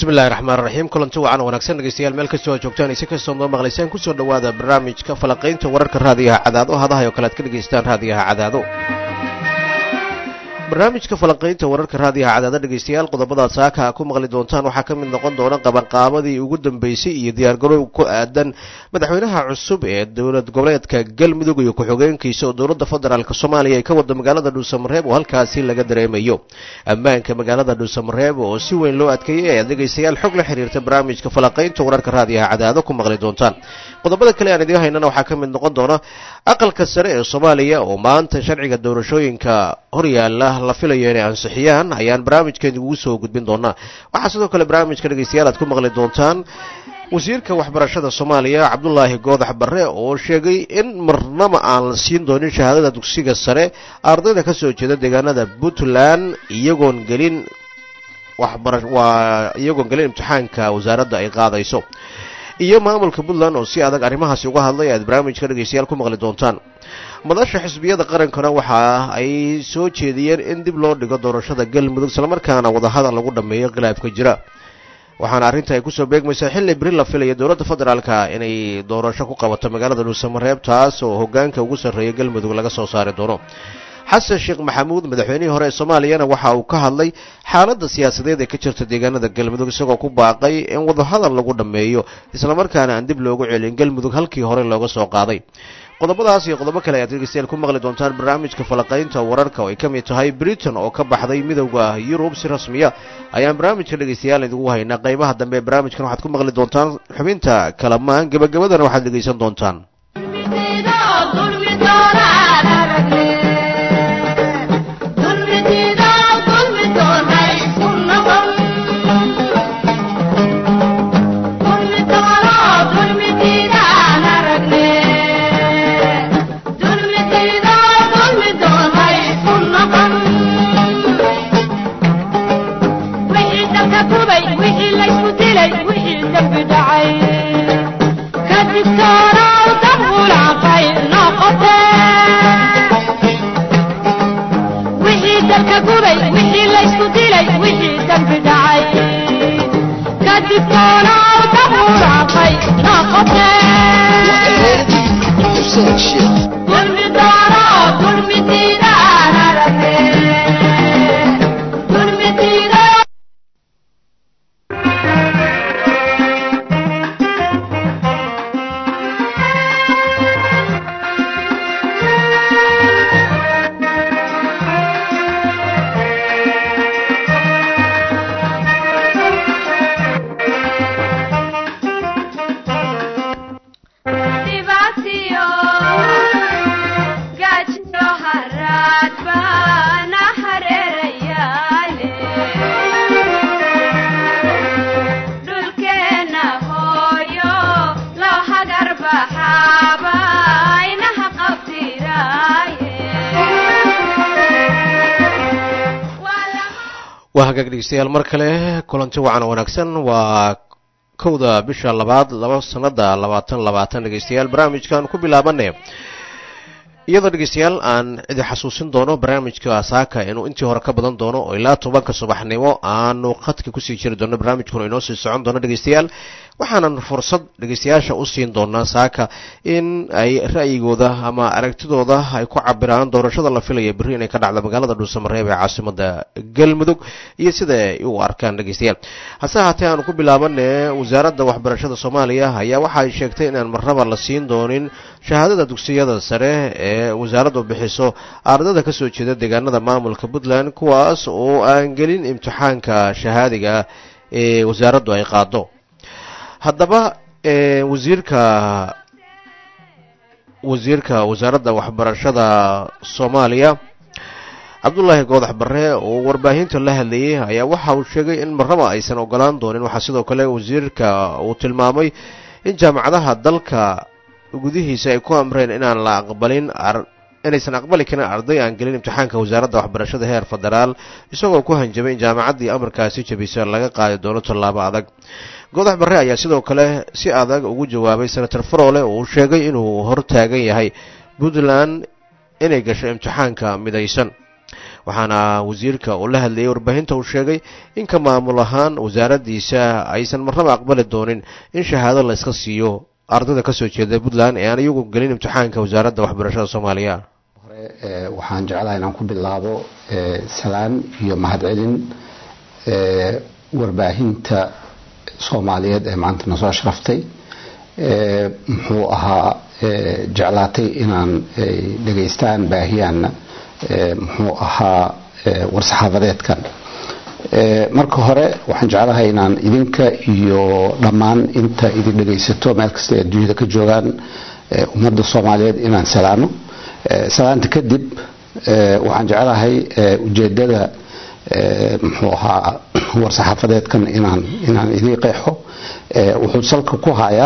bismillahi raxmaan raxiim kulanti wacan wanaagsan dhegeystayaal meel kastoo aad joogtaan isi kastoo noo maqlaysaan kusoo dhowaada barnaamijka falaqaynta wararka raadiyaha cadaado hadahay oo kale aad ka dhegaystaan raadiyaha cadaado barnaamijka falanqaynta wararka raadiyaha cadaado dhegeystayaal qodobadaad saaka ku maqli doontaan waxaa ka mid noqon doona qabanqaabadii ugu dambeysay iyo diyaargaroow ku aadan madaxweynaha cusub ee dowlad goboleedka galmudug iyo ku-xigeenkiisa oo dowladda federaalk soomaaliya ay ka wada magaalada dhuusamareeb oo halkaasi laga dareemayo ammaanka magaalada dhuusamareeb oo si weyn loo adkeeyay ayaad dhegeystayaal xog la xiriirta barnaamijka falanqaynta wararka raadiyaha cadaado ku maqli doontaan qodobada kale aan idiin haynana waxaa ka mid noqon doona aqalka sare ee soomaaliya oo maanta sharciga doorashooyinka horyaala la filayo inay ansixiyaan ayaan barnaamijkeeni ugu soo gudbin doonaa waxaa sidoo kale barnaamijka dhegeystayaal aad ku maqli doontaan wasiirka waxbarashada soomaaliya cabdulaahi goodax barre oo sheegay in marnaba aan la siin doonin shahaadada dugsiga sare ardayda ka soo jeeda deegaanada puntland iyagoon gelin waxbara waa iyagoon gelin imtixaanka wasaaradda ay qaadayso iyo maamulka puntland oo si adag arrimahaasi uga hadlay aad barnaamijka dhegeystayaal ku maqli doontaan madasha xisbiyada qarankana waxa ay soo jeediyeen in dib loo dhigo doorashada galmudug islamarkaana wadahadal lagu dhammeeyo khilaafka jira waxaana arrinta ay kusoo beegmaysaa xilli beri la filaya dowladda federaalka inay doorasho ku qabato magaalada dhuusamareeb taas oo hogaanka ugu sarreeya galmudug laga soo saari doono xasan sheekh maxamuud madaxweynihii hore ee soomaaliyana waxa uu ka hadlay xaaladda siyaasadeed ee ka jirta deegaanada galmudug isagoo ku baaqay in wadahadal lagu dhammeeyo islamarkaana aan dib loogu celin galmudug halkii hore looga soo qaaday qodobadaas iyo qodobo kale ayaad dhegeystayaal ku maqli doontaan barnaamijka falaqaynta wararka oo ay ka mid tahay britain oo ka baxday midowda yurub si rasmiya ayaan barnaamijka dhegeystayaal idigu haynaa qaybaha dambe ee barnaamijkan waxaad ku maqli doontaan xubinta kalamaan gebagabadana waxaad dhegeysan doontaan waa hagaag dhegeystayaal mar kale kulanti wacan wanaagsan waa kowda bisha labaad laba sanada labaatan labaatan dhegeystayaal barnaamijkan ku bilaabane iyadoo dhegeystayaal aan idi xasuusin doono barnaamijka saaka inuu intii hore ka badan doono oo ilaa tobanka subaxnimo aanu khadka kusii jiri doono barnaamijkuna inoo sii socon doono dhegeystayaal waxaanan fursad dhegeystayaasha u siin doonaa saaka in ay ra'yigooda ama aragtidooda ay ku cabiraan doorashada la filaya berri inay ka dhacdo magaalada dhuusamareeb ee caasimada galmudug iyo sida ay u arkaan dhegeystayaal hase haatee aanu ku bilaabane wasaaradda waxbarashada soomaaliya ayaa waxa ay sheegtay inaan marnaba la siin doonin shahaadada dugsiyada sare ee wasaaraddu bixiso ardada kasoo jeeda deegaanada maamulka puntland kuwaas oo aan gelin imtixaanka shahaadiga ee wasaaraddu ay qaado haddaba wasiirka wasiirka wasaaradda waxbarashada soomaaliya cabdullaahi goodax barre oo warbaahinta la hadlayay ayaa waxa uu sheegay in marnaba aysan ogolaan doonin waxaa sidoo kale wasiirka uu tilmaamay in jaamacadaha dalka gudihiisa ay ku amreen inaan la aqbalin inaysan aqbali karin arday aan gelin imtixaanka wasaaradda waxbarashada heer federaal isagoo ku hanjabay in jaamacaddii amarkaasi jabisa laga qaadi doono tallaabo adag goodax barre ayaa sidoo kale si adag ugu jawaabay senator farole oo uu sheegay inuu hortaagan yahay puntland inay gasho imtixaanka midaysan waxaana wasiirka uu la hadlayay warbaahinta uu sheegay in ka maamul ahaan wasaaraddiisa aysan marnaba aqbali doonin in shahaado la iska siiyo ardayda kasoo jeeda puntland ee aan iyagu gelin imtixaanka wasaaradda waxbarashada soomaaliya hore waxaan jeclaha inaan ku bilaabo salaan iyo mahadcelin warbaahinta soomaaliyeed ee maanta na soo sharaftay muxuu ahaa jeclaatay inaan dhegaystaan baahiyaanna muxuu ahaa war-saxaafadeedkan marka hore waxaan jeclahay inaan idinka iyo dhammaan inta idin dhegaysato meel kasta ee adduunyada ka joogaan ummadda soomaaliyeed inaan salaamo salaanta kadib waxaan jeclahay ujeedada muxuu ahaa war-saxaafadeedkan inaan inaan idii qeexo wuxuu salka ku hayaa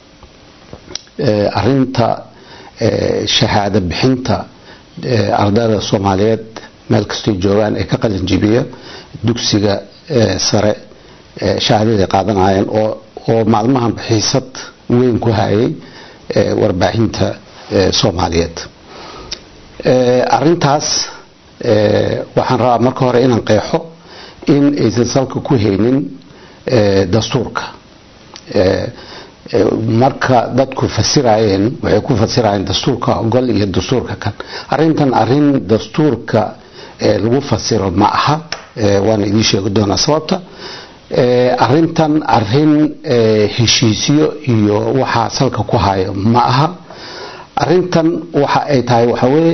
arinta shahaado bixinta ardayda soomaaliyeed meel kastay joogaan ee ka qalinjibiya dugsiga sare shahaadaday qaadanayeen oo oo maalmahan xiisad weyn ku hayay warbaahinta soomaaliyeed arintaas waxaan rabaa marka hore inaan qeexo in aysan salka ku haynin dastuurka marka dadku fasirayeen waxay ku fasirayeen dastuurka ogol iyo dastuurka kan arintan arin dastuurka lagu fasiro ma aha waana idiin sheegi doonaa sababta arintan arin heshiisyo iyo waxaa salka ku hayo ma aha arintan waxa ay tahay waxa weye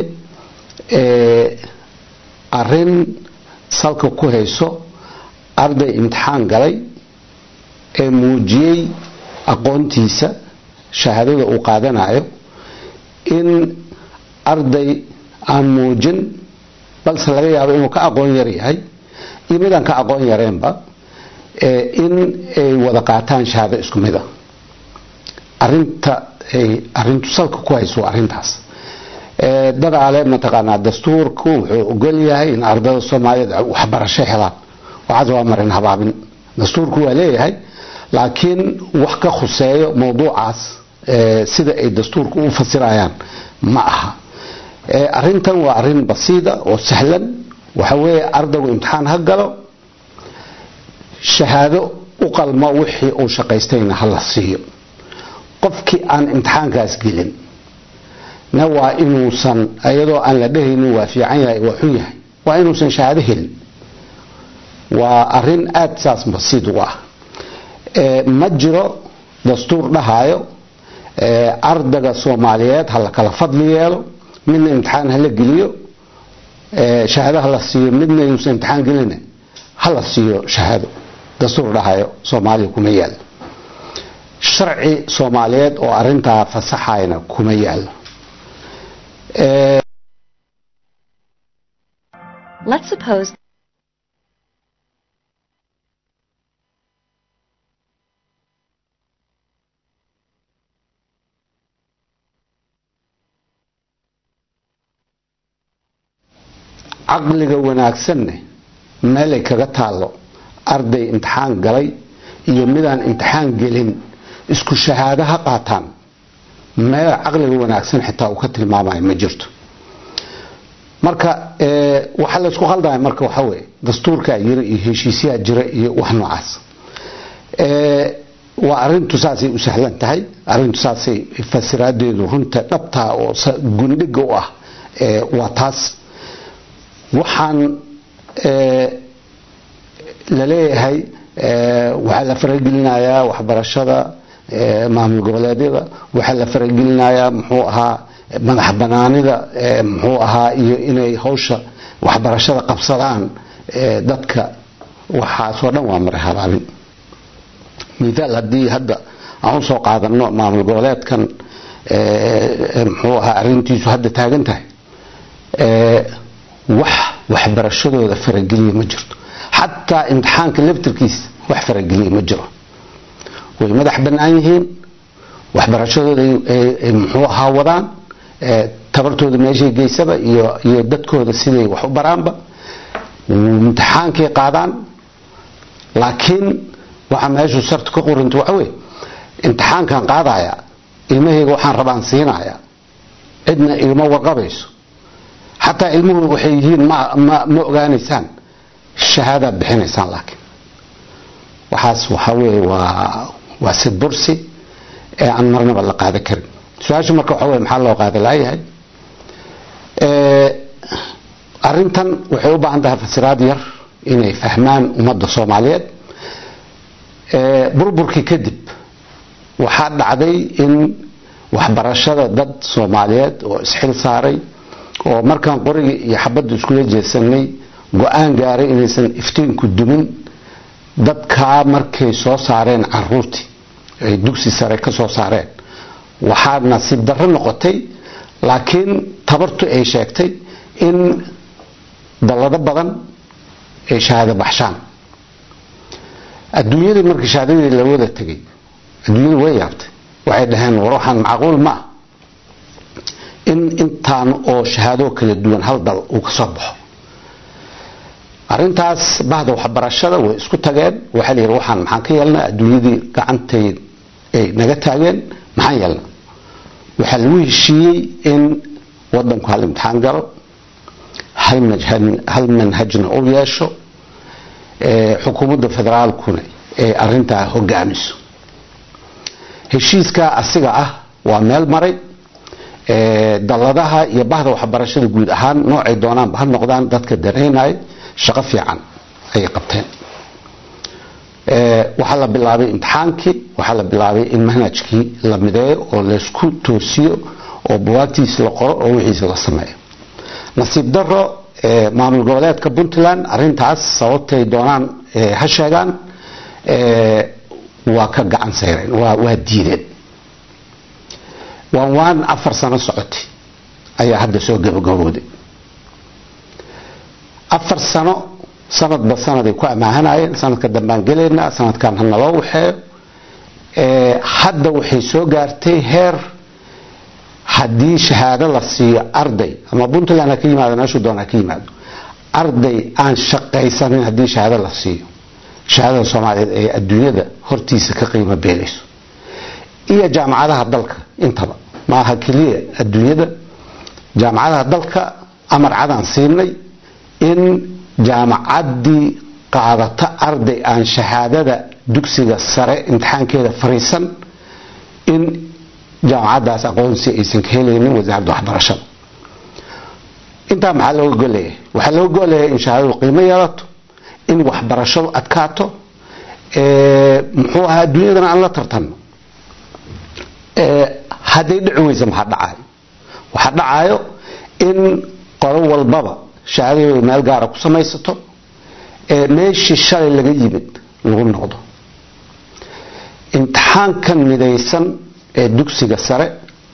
arin salka ku hayso arday imtixaan galay ee muujiyey aqoontiisa shahaadada uu qaadanayo in arday aan muujin balse laga yaabo inuu ka aqoon yar yahay iyo midaan ka aqoon yareenba in ay wada qaataan shahaado isku mida arinta ay arintu salka ku hayso waa arrintaas dadaale mataqaanaa dastuurku wuxuu ogol yahay in ardayda soomaaliyeed waxbarasho helaan waxaas waa marin habaabin dastuurku waa leeyahay laakiin wax ka khuseeyo mowduucaas sida ay dastuurka u fasirayaan ma aha arintan waa arin basiida oo sahlan waxa weeye ardaygu imtixaan ha galo shahaado u qalmo wixii uu shaqaystayna ha la siiyo qofkii aan imtixaankaas gelin na waa inuusan iyadoo aan la dhehaynin waa fiican yahay waa xun yahay waa inuusan shahaado helin waa arin aada saas basiid u ah ma jiro dastuur dhahayo ardayga soomaaliyeed ha la kala fadli yeelo midna imtixaan hala geliyo shahaado hala siiyo midna inuusan imtixaan gelin hala siiyo shahaado dastuur dhahayo soomaaliya kuma yaalo sharci soomaaliyeed oo arintaa fasaxayna kuma yaalo Let's suppose caqliga wanaagsanne meelay kaga taallo arday imtixaan galay iyo midaan imtixaan gelin isku shahaado ha qaataan meel caqliga wanaagsan xitaa uu ka tilmaamayo ma jirto marka waxaa laysku khaldaya marka waxaa weye dastuurkaa jira iyo heshiisyaa jira iyo wax noocaas waa arintu saasay u sahlan tahay arintu saasay fasiraadeedu runta dhabtaa oo gundhiga u ah waa taas waxaan la leeyahay waxaa la faragelinayaa waxbarashada maamul goboleedyada waxaa la faragelinayaa muxuu ahaa madax banaanida muxuu ahaa iyo inay hawsha waxbarashada qabsadaan dadka waxaasoo dhan waa maray habaabin mithaal haddii hadda aan usoo qaadano maamul goboleedkan muxuu ahaa arintiisu hadda taagan tahay wax waxbarashadooda farageliya ma jirto xataa imtixaanka laftirkiisa wax farageliya ma jiro way madax bannaan yihiin waxbarashadooda muxuu ahaa wadaan tabartooda meeshay geysaba iyo iyo dadkooda siday wax u baraanba imtixaankay qaadaan laakiin waxaa meeshu sarta ka qoranta waxa weye imtixaankan qaadaya ilmahayga waxaan rabaan siinaya cidna igama warqabayso xataa ilmuhu waxay yihiin ma ma ma ogaanaysaan shahaadaad bixinaysaan laakiin waxaas waxaa weeye waa waa sid bursi ee aan marnaba la qaada karin su-aasha marka waxaa weye maxaa loo qaada laayahay arrintan waxay u baahan tahay fasiraad yar inay fahmaan ummadda soomaaliyeed burburkii kadib waxaa dhacday in waxbarashada dad soomaaliyeed oo isxil saaray oo markaan qorigii iyo xabadda iskula jeesanay go-aan gaaray inaysan iftiinku dumin dadkaa markay soo saareen caruurtii ay dugsi sare ka soo saareen waxaa nasiib darro noqotay laakiin tabartu ay sheegtay in dallado badan ay shahaado baxshaan adduunyadii markii shahaadadii la wada tegay adduunyadu way yaabtay waxay dhaheen war waxaan macquul ma ah in intaan oo shahaado kala duwan hal dal uu ka soo baxo arrintaas bahda waxbarashada way isku tageen waxaa la yidhi waxaan maxaan ka yeelnaa adduunyadii gacantay ay naga taageen maxaan yeelnaa waxaa lagu heshiiyey in wadanku hal imtixaan galo hal manhajna u yeesho xukuumadda federaalkuna ay arintaa hogaamiso heshiiskaa asiga ah waa meel maray dalladaha iyo bahda waxbarashada guud ahaan noocay doonaanba ha noqdaan dadka danaynaya shaqo fiican ayay qabteen waxaa la bilaabay imtixaankii waxaa la bilaabay in manhajkii la mideeyo oo laysku toosiyo oo buwaagtiisi la qoro oo wixiisi la sameeyo nasiib daro maamul goboleedka puntland arintaas sababtay doonaan ha sheegaan waa ka gacan sayreen waa diideen waan waan afar sano socotay ayaa hadda soo gabagabooday afar sano sanadba sanaday ku amaahanayeen sanadka dambaan gelaynaa sanadkan ha naloo waxeeyo hadda waxay soo gaartay heer haddii shahaado la siiyo arday ama puntland ha ka yimaado meeshuu doon ha ka yimaado arday aan shaqaysanin haddii shahaado la siiyo shahaadada soomaaliyeed ee adduunyada hortiisa ka qiimo beelayso iyo jaamacadaha dalka intaba maaha keliya adduunyada jaamacadaha dalka amar cadaan siinay in jaamacaddii qaadata arday aan shahaadada dugsiga sare imtixaankeeda fariisan in jaamacaddaas aqoonsi aysan ka helaynin wasaaradda waxbarashada intaa maxaa looga goleeyahay waxaa looga goleeyahay in shahaadadu qiimo yeelato in waxbarashadu adkaato muxuu ahaa adduunyadana aan la tartanno hadday dhici weysa maxaa dhacayo waxaa dhacayo in qolo walbaba shahaadadooda meel gaara ku samaysato meeshii shalay laga yimid lagu noqdo imtixaankan midaysan ee dugsiga sare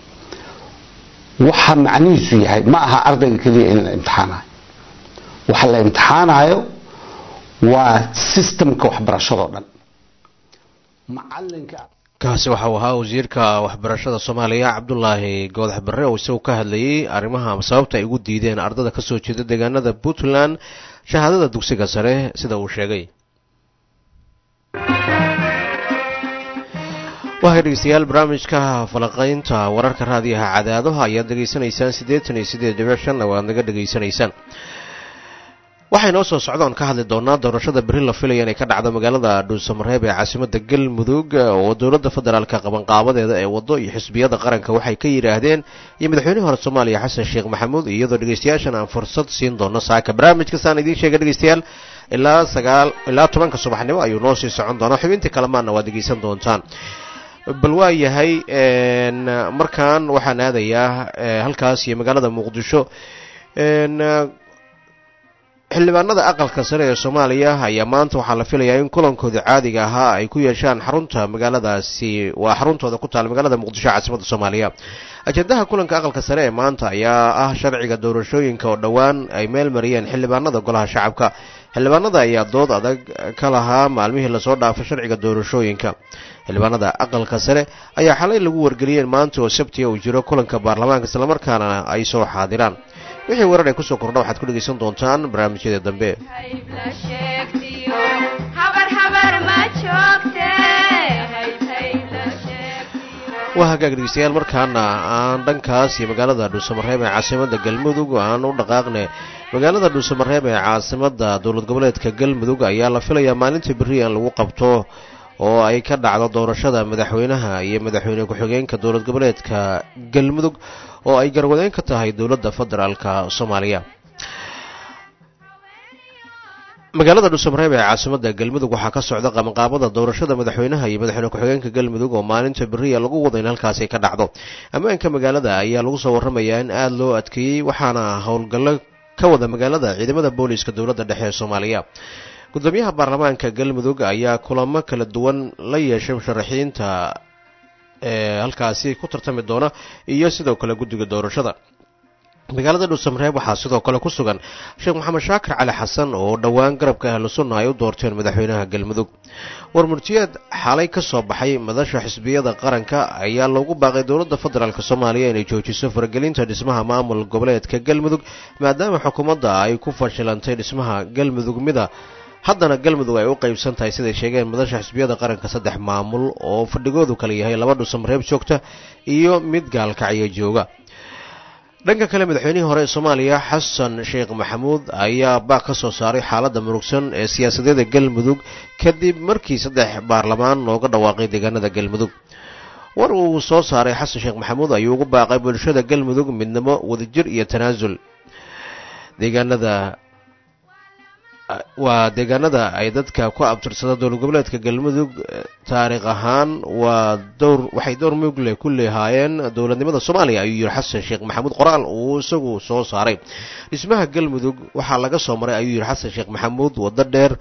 waxa macnihiisu yahay ma aha ardayga keliya in la imtixaanayo waxa la imtixaanayo waa sistamka waxbarashadoo dhan macalinka kaasi waxau ahaa wasiirka waxbarashada soomaaliya cabdulaahi goodax barre oo isagu ka hadlayay arrimaha sababta ay ugu diideen ardada kasoo jeeda deegaanada puntland shahaadada dugsiga sare sida uu sheegay wahay dhegeystayaal barnaamijka falaqaynta wararka raadiyaha cadaadaha ayaad dhegaysanaysaan siddeetan iyo siddeed dhibic shanna waad naga dhegaysanaysaan waxay noo soo socdaan ka hadli doonaa doorashada berri la filaya inay ka dhacdo magaalada dhuusamareeb ee caasimada galmudug oo dowladda federaalka qabanqaabadeeda ee waddo iyo xisbiyada qaranka waxay ka yidhaahdeen iyo madaxweynihii hore soomaaliya xasan sheekh maxamuud iyadoo dhegeystayaashan aan fursad siin doono saaka barnaamijkasaan idiin sheega dhegeystayaal ilaa sagaal ilaa tobanka subaxnimo ayuu noo sii socon doonaa xubintii kalemaanna waad dhegeysan doontaan bal waa yahay markan waxaan aadayaa halkaas iyo magaalada muqdisho xildhibaanada aqalka sare ee soomaaliya ayaa maanta waxaa la filayaa in kulankooda caadiga ahaa ay ku yeeshaan xarunta magaaladaasi waa xaruntooda ku taala magaalada muqdisho caasimada soomaaliya ajendaha kulanka aqalka sare ee maanta ayaa ah sharciga doorashooyinka oo dhowaan ay meel mariyeen xildhibaanada golaha shacabka xildhibaanada ayaa dood adag ka lahaa maalmihii lasoo dhaafay sharciga doorashooyinka xildhibaanada aqalka sare ayaa xalay lagu wargeliyeen maanta oo sabtiga uu jiro kulanka baarlamaanka islamarkaana ay soo xaadiraan wixii warar ay kusoo kordha waxaad ku dhegaysan doontaan barnaamijyada dambe waa hagaag dhegeystayaal markaana aan dhankaas iyo magaalada dhuusamareeb ee caasimada galmudug aan u dhaqaaqne magaalada dhuusamareeb ee caasimada dowlad goboleedka galmudug ayaa la filayaa maalinta berri in lagu qabto oo ay ka dhacdo doorashada madaxweynaha iyo madaxweyne ku-xigeenka dowlad goboleedka galmudug oo ay garwadeyn ka tahay dowladda federaalka soomaaliya magaalada dhuusamareeb ee caasimada galmudug waxaa ka socda qabanqaabada doorashada madaxweynaha iyo madaxweyne ku-xigeenka galmudug oo maalinta beriya lagu wada in halkaasi ka dhacdo ammaanka magaalada ayaa lagu soo waramayaa in aada loo adkeeyey waxaana howlgallo ka wada magaalada ciidamada booliiska dowladda dhexe ee soomaaliya gudoomiyaha baarlamaanka galmudug ayaa kulamo kala duwan la yeeshay musharaxiinta ee halkaasi ku tartami doona iyo sidoo kale guddiga doorashada magaalada dhuusamareeb waxaa sidoo kale ku sugan sheekh maxamed shaakir cali xasan oo dhowaan garabka ahlu sunna ay u doorteen madaxweynaha galmudug war murtiyeed xalay ka soo baxay madasha xisbiyada qaranka ayaa loogu baaqay dowladda federaalk soomaaliya inay joojiso faragelinta dhismaha maamul goboleedka galmudug maadaama xukuumadda ay ku fashilantay dhismaha galmudug mida haddana galmudug ay u qeybsan tahay siday sheegeen madasha xisbiyada qaranka saddex maamul oo fadhigoodu kale yahay laba dhuusamareeb joogta iyo mid gaalkacyo jooga dhanka kale madaxweynihii hore ee soomaaliya xasan sheekh maxamuud ayaa baaq ka soo saaray xaaladda murugsan ee siyaasadeeda galmudug kadib markii saddex baarlamaan looga dhawaaqay deegaanada galmudug war uu soo saaray xasan sheekh maxamuud ayuu ugu baaqay bulshada galmudug midnimo wadajir iyo tanaasul deegaanada waa deegaanada ay dadka ku abtirsada dowlad goboleedka galmudug taariikh ahaan waa dowr waxay dowr mugle ku leehaayeen dowladnimada soomaaliya ayuu yihi xasan sheekh maxamuud qoraal uu isagu soo saaray dhismaha galmudug waxaa laga soo maray ayuu yihi xasan sheekh maxamuud waddo dheer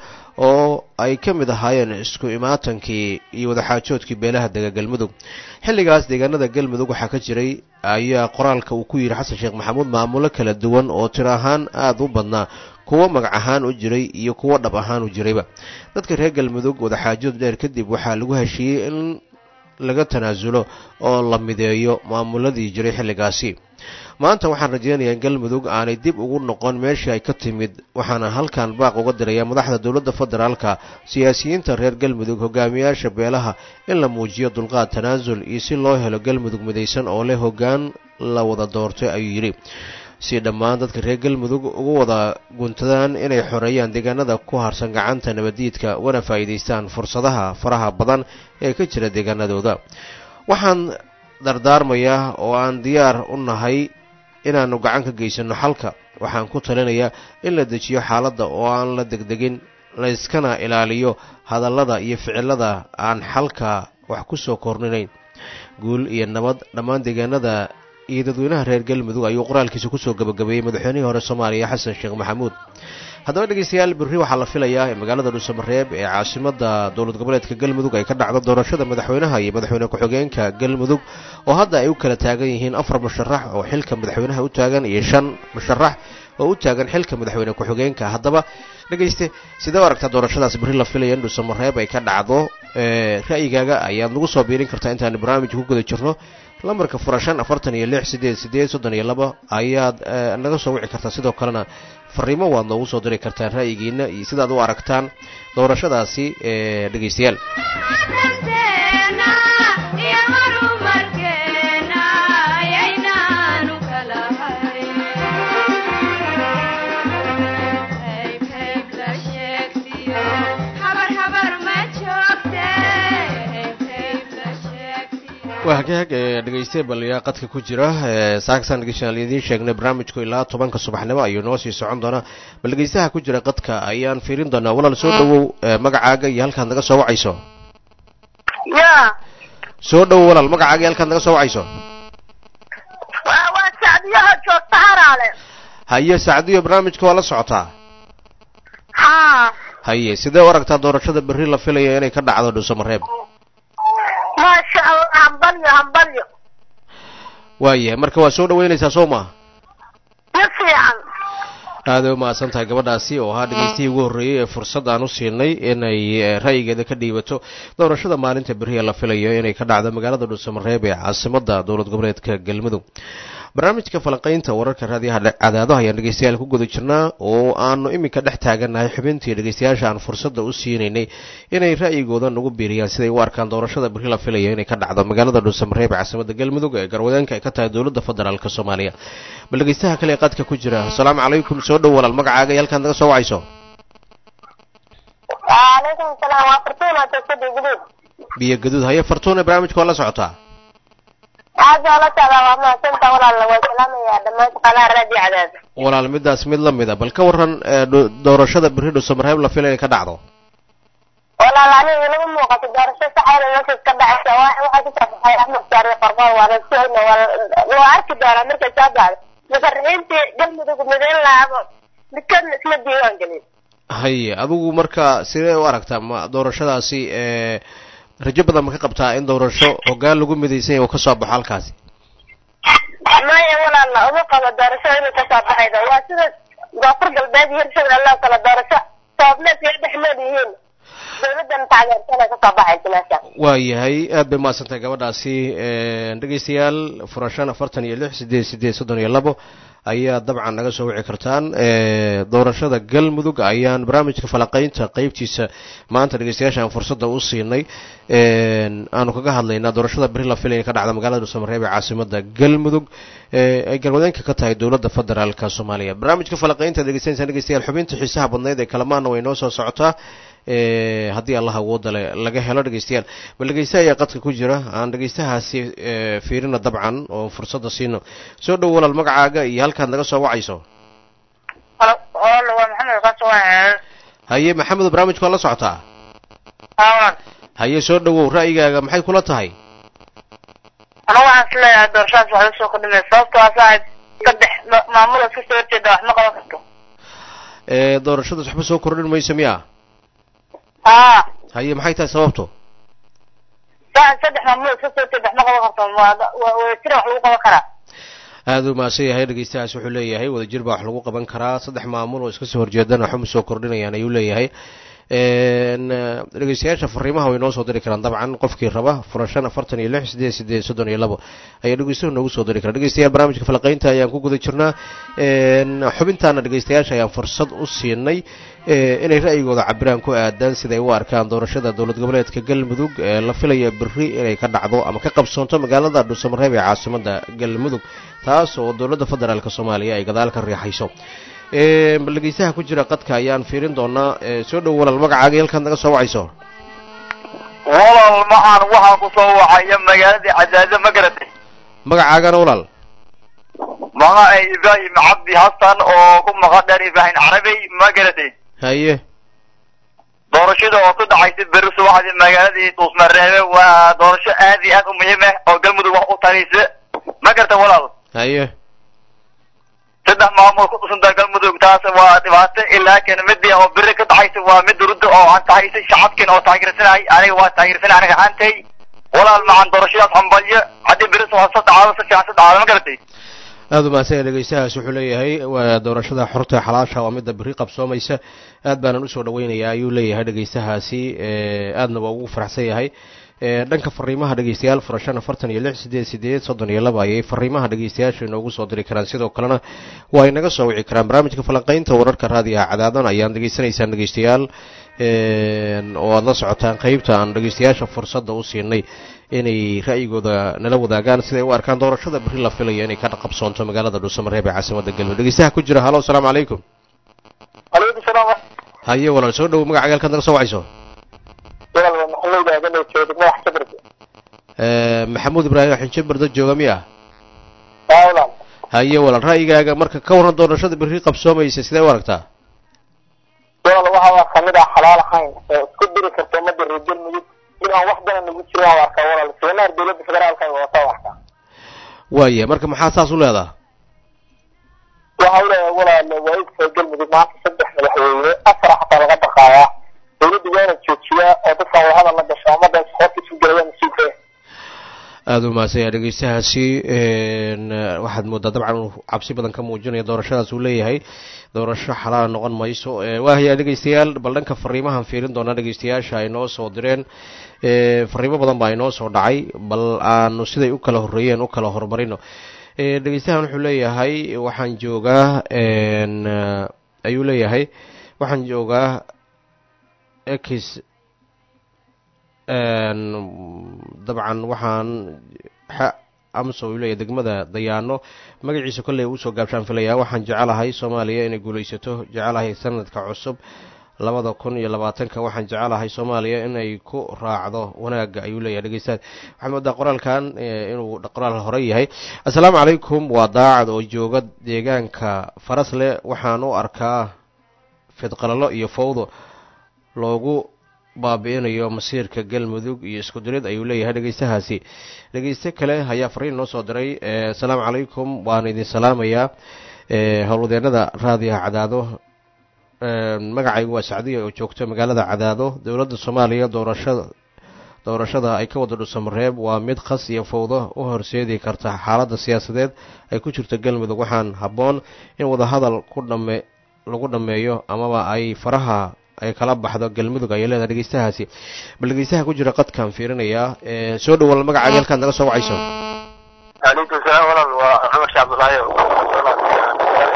oo ay ka mid ahaayeen isku imaatankii iyo wadaxaajoodkii beelaha dega galmudug xilligaas deegaanada galmudug waxaa ka jiray ayaa qoraalka uu ku yidhi xasan sheekh maxamuud maamulo kala duwan oo tir ahaan aada u badnaa kuwo magac ahaan u jiray iyo kuwo dhab ahaan u jirayba dadka reer galmudug wadaxaajood dheer kadib waxaa lagu heshiiyey in laga tanaasulo oo la mideeyo maamuladii jiray xilligaasi maanta waxaan rajeynayaa in galmudug aanay dib ugu noqon meeshii ay ka timid waxaana halkan baaq uga diraya madaxda dowladda federaalka siyaasiyiinta reer galmudug hogaamiyaasha beelaha in la muujiyo dulqaad tanaasul iyo si loo helo galmudug midaysan oo leh hoggaan la wada doortay ayuu yidhi si dhammaan dadka reer galmudug ugu wada guntadaan inay xoreeyaan deegaanada ku harsan gacanta nabaddiidka ugana faa'iidaystaan fursadaha faraha badan ee ka jira deegaanadooda waxaan dardaarmayaa oo aan diyaar u nahay inaannu gacan ka geysano xalka waxaan ku talinayaa in la dejiyo xaaladda oo aan la degdegin layskana ilaaliyo hadallada iyo ficilada aan xalka wax ku soo korninayn guul iyo nabad dhammaan deegaanada iyo dadweynaha reer galmudug ayuu qoraalkiisa kusoo gabagabeeyey madaxweynihii hore soomaaliya xasan sheekh maxamuud haddaba dhegeystayaal berri waxaa la filayaa in magaalada dhuusamareeb ee caasimada dowlad goboleedka galmudug ay ka dhacdo doorashada madaxweynaha iyo madaxweyne ku-xigeenka galmudug oo hadda ay u kala taagan yihiin afar musharax oo xilka madaxweynaha u taagan iyo shan musharax oo u taagan xilka madaxweyne ku-xigeenka haddaba dhegeyste sidee u aragtaa doorashadaas berri la filaya in dhuusamareeb ay ka dhacdo ra'yigaaga ayaad nagu soo biirin kartaa intaanu barnaamijka ku guda jirno lambarka furashan afartan iyo lix sideed sideed soddon iyo laba ayaad naga soo wici kartaa sidoo kalena fariimo waad noogu soo diri kartaan ra'yigiina iyo sidaad u aragtaan doorashadaasi dhegeystayaal waa hagaag dhegeyste baliyaa qadka ku jira saaksan dhegeystayaal idiin sheegnay barnaamijku ilaa tobanka subaxnimo ayuu noo sii socon doonaa bal dhegeystaha ku jira qadka ayaan fiirin doonaa walaal soo dhawow magacaaga iyo halkaad naga soo wacayso ya soo dhawow walaal magacaaga iyo halkaad naga soo wacayso waa sacdiyaha joogta haraale haye sacdiyo barnaamijka waa la socotaa ha haye sidee u aragtaa doorashada berri la filayo inay ka dhacdo dhuusamareeb maasha allah hambalyo hambalyo waayahay marka waa soo dhaweynaysaa soo maa si fiican aaday umahadsan tahay gabadhaasi oo ahaa dhegeystihii ugu horreeyey ee fursad aan u siinay inay ra'yigeeda ka dhiibato doorashada maalinta beriya la filayo inay ka dhacdo magaalada dhuusamareeb ee caasimada dowlad goboleedka galmudug barnaamijka falanqaynta wararka raadiyaha cadaadaha ayaan dhegeystayaal ku guda jirnaa oo aanu iminka dhex taagannahay xubintii dhegeystayaasha aan fursadda u siinaynay inay ra'yigooda nagu biiriyaan siday u arkaan doorashada beri la filaya inay ka dhacdo magaalada dhuusamareeb caasimada galmudug ee garwadeenka ay ka tahay dowladda federaalk soomaaliya bal dhegeystaha kale ee qadka ku jira asalaamu calaykum soo dhow walaal magacaaga iyo halkaad naga soo wacayso وعليكم السلام وفرتونا تسدي جديد biyo gaduud haye fartuune barnaamijka waa la socotaa هذا ولا تعالى وما سنت ولا الله وسلام يا دمات قناة رادي عداد walaal midaas mid la mid a bal ka waran ee, dho- doorashada beri dhuusamareeb la filaya inay ka dhacdo ولا لا أنا يلو موقت دارشة سحيل الناس كبع سواء واحد يسافر حي أحمد شاري قربان وانا سوينا وعارك دارا مركز شابع مسرحين تي قلبي دوك مدين لعبا لكن اسم الديوان قليل haye adigu marka sidee u aragtaa ma doorashadaasi ee rajo badan ma ka qabtaa in doorasho hoggaan lagu midaysan yahay oo ka soo baxo halkaasi maya walaala uma qabo doorasho inuu kasoo baxayda waa sida goofur galbeed iyo hirshaga allah kala doorasho sababneed iyo dhexmeed yihiin dawladan taageersan ay kasoo baxaysa meesha waayahay aad bay mahadsantahay gabadhaasi dhegeystayaal furashan afartan iyo lix sideed sideed soddon iyo labo ayaa dabcan naga soo wici kartaan doorashada galmudug ayaan barnaamijka falaqaynta qeybtiisa maanta dhegeystayaasha aan fursadda u siinay aanu kaga hadlaynaa doorashada beri la filaya ka dhacda magaalada dhuusamareeb ee caasimada galmudug ay galwadeenka ka tahay dowladda federaalka soomaaliya barnaamijka falaqaynta dhegeysanaysaan dhegeystayaal xubinta xiisaha badnayd ee kalamaana way noo soo socotaa haddii allah awooda le laga helo dhegeystayaal bal dhegeysta ayaa qadka ku jira aan dhegeystahaasi fiirina dabcan oo fursadda siino soo dhow walaal magacaaga iyo halkaad naga soo wacayso halo halo waa maxamed qaso waa haye maxamedo barnaamijka waa la socotaa haawan haye soo dhowow ra'yigaaga maxay kula tahay anigu waxaan is leeyahay doorashadaas waxay usoo kordhinay sababtoo ah saaxib saddex maamul iska soo horjeeda wax ma qaban karto doorashadaas waxba soo kordhin mayso miya haa haye maxay tahay sababto saaxib saddex maamul iska soo horjeeda wax ma qaban karto wadajira wax lagu qaban karaa aada u mahadsan yahay dhegeystahaas wuxuu leeyahay wadajir baa wax lagu qaban karaa saddex maamul oo iska soo horjeedana waxuma soo kordhinayaan ayuu leeyahay dhegeystayaasha fariimaha way noo soo diri karaan dabcan qofkii raba furashan afartan iyo lix sideed sideed soddon iyo labo ayaa dhegeystuhu noogu soo diri karaa dhegeystayaal barnaamijka falaqaynta ayaan ku guda jirnaa xubintaana dhegeystayaasha ayaan fursad u siinay inay ra'yigooda cabiraan ku aadaan siday u arkaan doorashada dowlad goboleedka galmudug ee la filaya beri inay ka dhacdo ama ka qabsoonto magaalada dhuusamareeb ee caasimada galmudug taas oo dowladda federaalk soomaaliya ay gadaal ka riixayso bal dhegeystaha ku jira qadka ayaan fiirin doonaa soo dhow walaal magacaaga iyo halkaad naga soo wacayso walaal maxaan waxaan ku soo wacaya magaaladii cadaado ma garatay magacaagana walaal magacay ibraahim cabdi xasan oo ku maqan dheer ibraahim carabey ma garatay haye doorashada oo ku dhacaysa beri subaxdii magaaladii dhuusmareebe waa doorasho aad iyo aad u muhiim ah oo galmudug wax u taraysa ma garata walaal haye saddex maamul ku dhusanta galmudug taas waa dhibaato laakiin midii oo beri ka dhacaysa waa mid rudda oo aan tahaysay shacabkiina oo taageersanahay aniga waa taageersanay aniga ahaantay walaal macan doorashadaas hambalyo haddii beri soo dhacdo si fiican si dhacdo ma garatay aada u mahadsan yahay dhegeystahaas wuxuu leeyahay waa doorashada xorta xalaasha waa midda beri qabsoomaysa aad baanan usoo dhaweynayaa ayuu leeyahay dhegeystahaasi aadna waa ugu faraxsan yahay dhanka fariimaha dhegeystayaal furashan afartan iyo lix sideed sideed soddon iyo laba ayay fariimaha dhegeystayaasha inoogu soo diri karaan sidoo kalena waa ay naga soo wici karaan barnaamijka falanqaynta wararka raadiyaha cadaadan ayaan degeysanaysaan dhegeystayaal oo aada la socotaan qeybta aan dhegeystayaasha fursadda u siinay inay ra'yigooda nala wadaagaan siday u arkaan doorashada beri la filaya inay ka qabsoonto magaalada dhuusamareeb ee caasimada galmudug dhegeystaha ku jira halo asalaamu calaykum alaykum salaam haye walaal soo dhowo magacaga halkaad naga soo wacayso walaal waa maxamuud aadan oo jooga madax sabrka maxamuud ibraahim xinje bardo jooga miya haa walaal haye walaal ra'yigaaga marka ka waran doorashada beri qabsoomaysa sidee u aragtaa walaal waxa waa kamid ah xalaal ahayn oo isku diri karta ummadda reer galmudug mid aan wax badan nagu jirin aan arkaa walaal seenaar dowladda federaalka ay wadataa u arkaa waaya marka maxaa saas u leedaha waxa u leeyahay walaal waa idka galmudug maanta saddex madaxweyne afar xataa laga baqaayaa dowladda waana joojiyaa oo dadkan wadahadal la gasha ummadda isxoorta isu gelaya mas-uulka aada u mahadsan yahay dhegeystahaasi waxaad moodaa dabcan uu cabsi badan ka muujinaya doorashadaas uu leeyahay doorasho xalaala noqon mayso waahaya dhegeystayaal bal dhanka fariimahan fiirin doonaa dhegeystayaasha ay noo soo direen fariimo badan baa inoo soo dhacay bal aanu siday u kala horreeyeen u kala horumarino dhegeystahan wuxuu leeyahay waxaan joogaa ayuu leeyahay waxaan joogaa ex dabcan waxaan amso uu leeyahay degmada dayaano magaciisa kolley uusoo gaabshaan filayaa waxaan jecelahay soomaaliya inay guulaysato jecelahay sanadka cusub labada kun iyo labaatanka waxaan jecelahay soomaaliya inay ku raacdo wanaagga ayuu leeyahay dhegeystaad waxaa moodaa qoraalkan inuu qoraal hore yahay assalaamu calaykum waa daacad oo jooga deegaanka farasle waxaan u arkaa fidqalalo iyo fawdo loogu baabi-inayo masiirka galmudug iyo isku dirid ayuu leeyahay dhegeystahaasi dhegeyste kale ayaa fariin noo soo diray assalaamu calaykum waan idin salaamayaa howlwadeenada raadiyaha cadaado magacaygu waa sacdiya oo joogta magaalada cadaado dowladda soomaaliya doorashada doorashada ay ka wada dhusamareeb waa mid khas iyo fawdo u horseedi karta xaaladda siyaasadeed ay ku jirto galmudug waxaan habboon in wadahadal ku dhame lagu dhammeeyo amaba ay faraha ay kala baxdo galmudug ayay leedahay dhegeystahaasi bal dhegeystaha ku jira qadkaan fiirinayaa soo dhawal magacaaga halkaad naga soo wacayso calaykum salaam walaal waa cumar sheekh cabdullaahi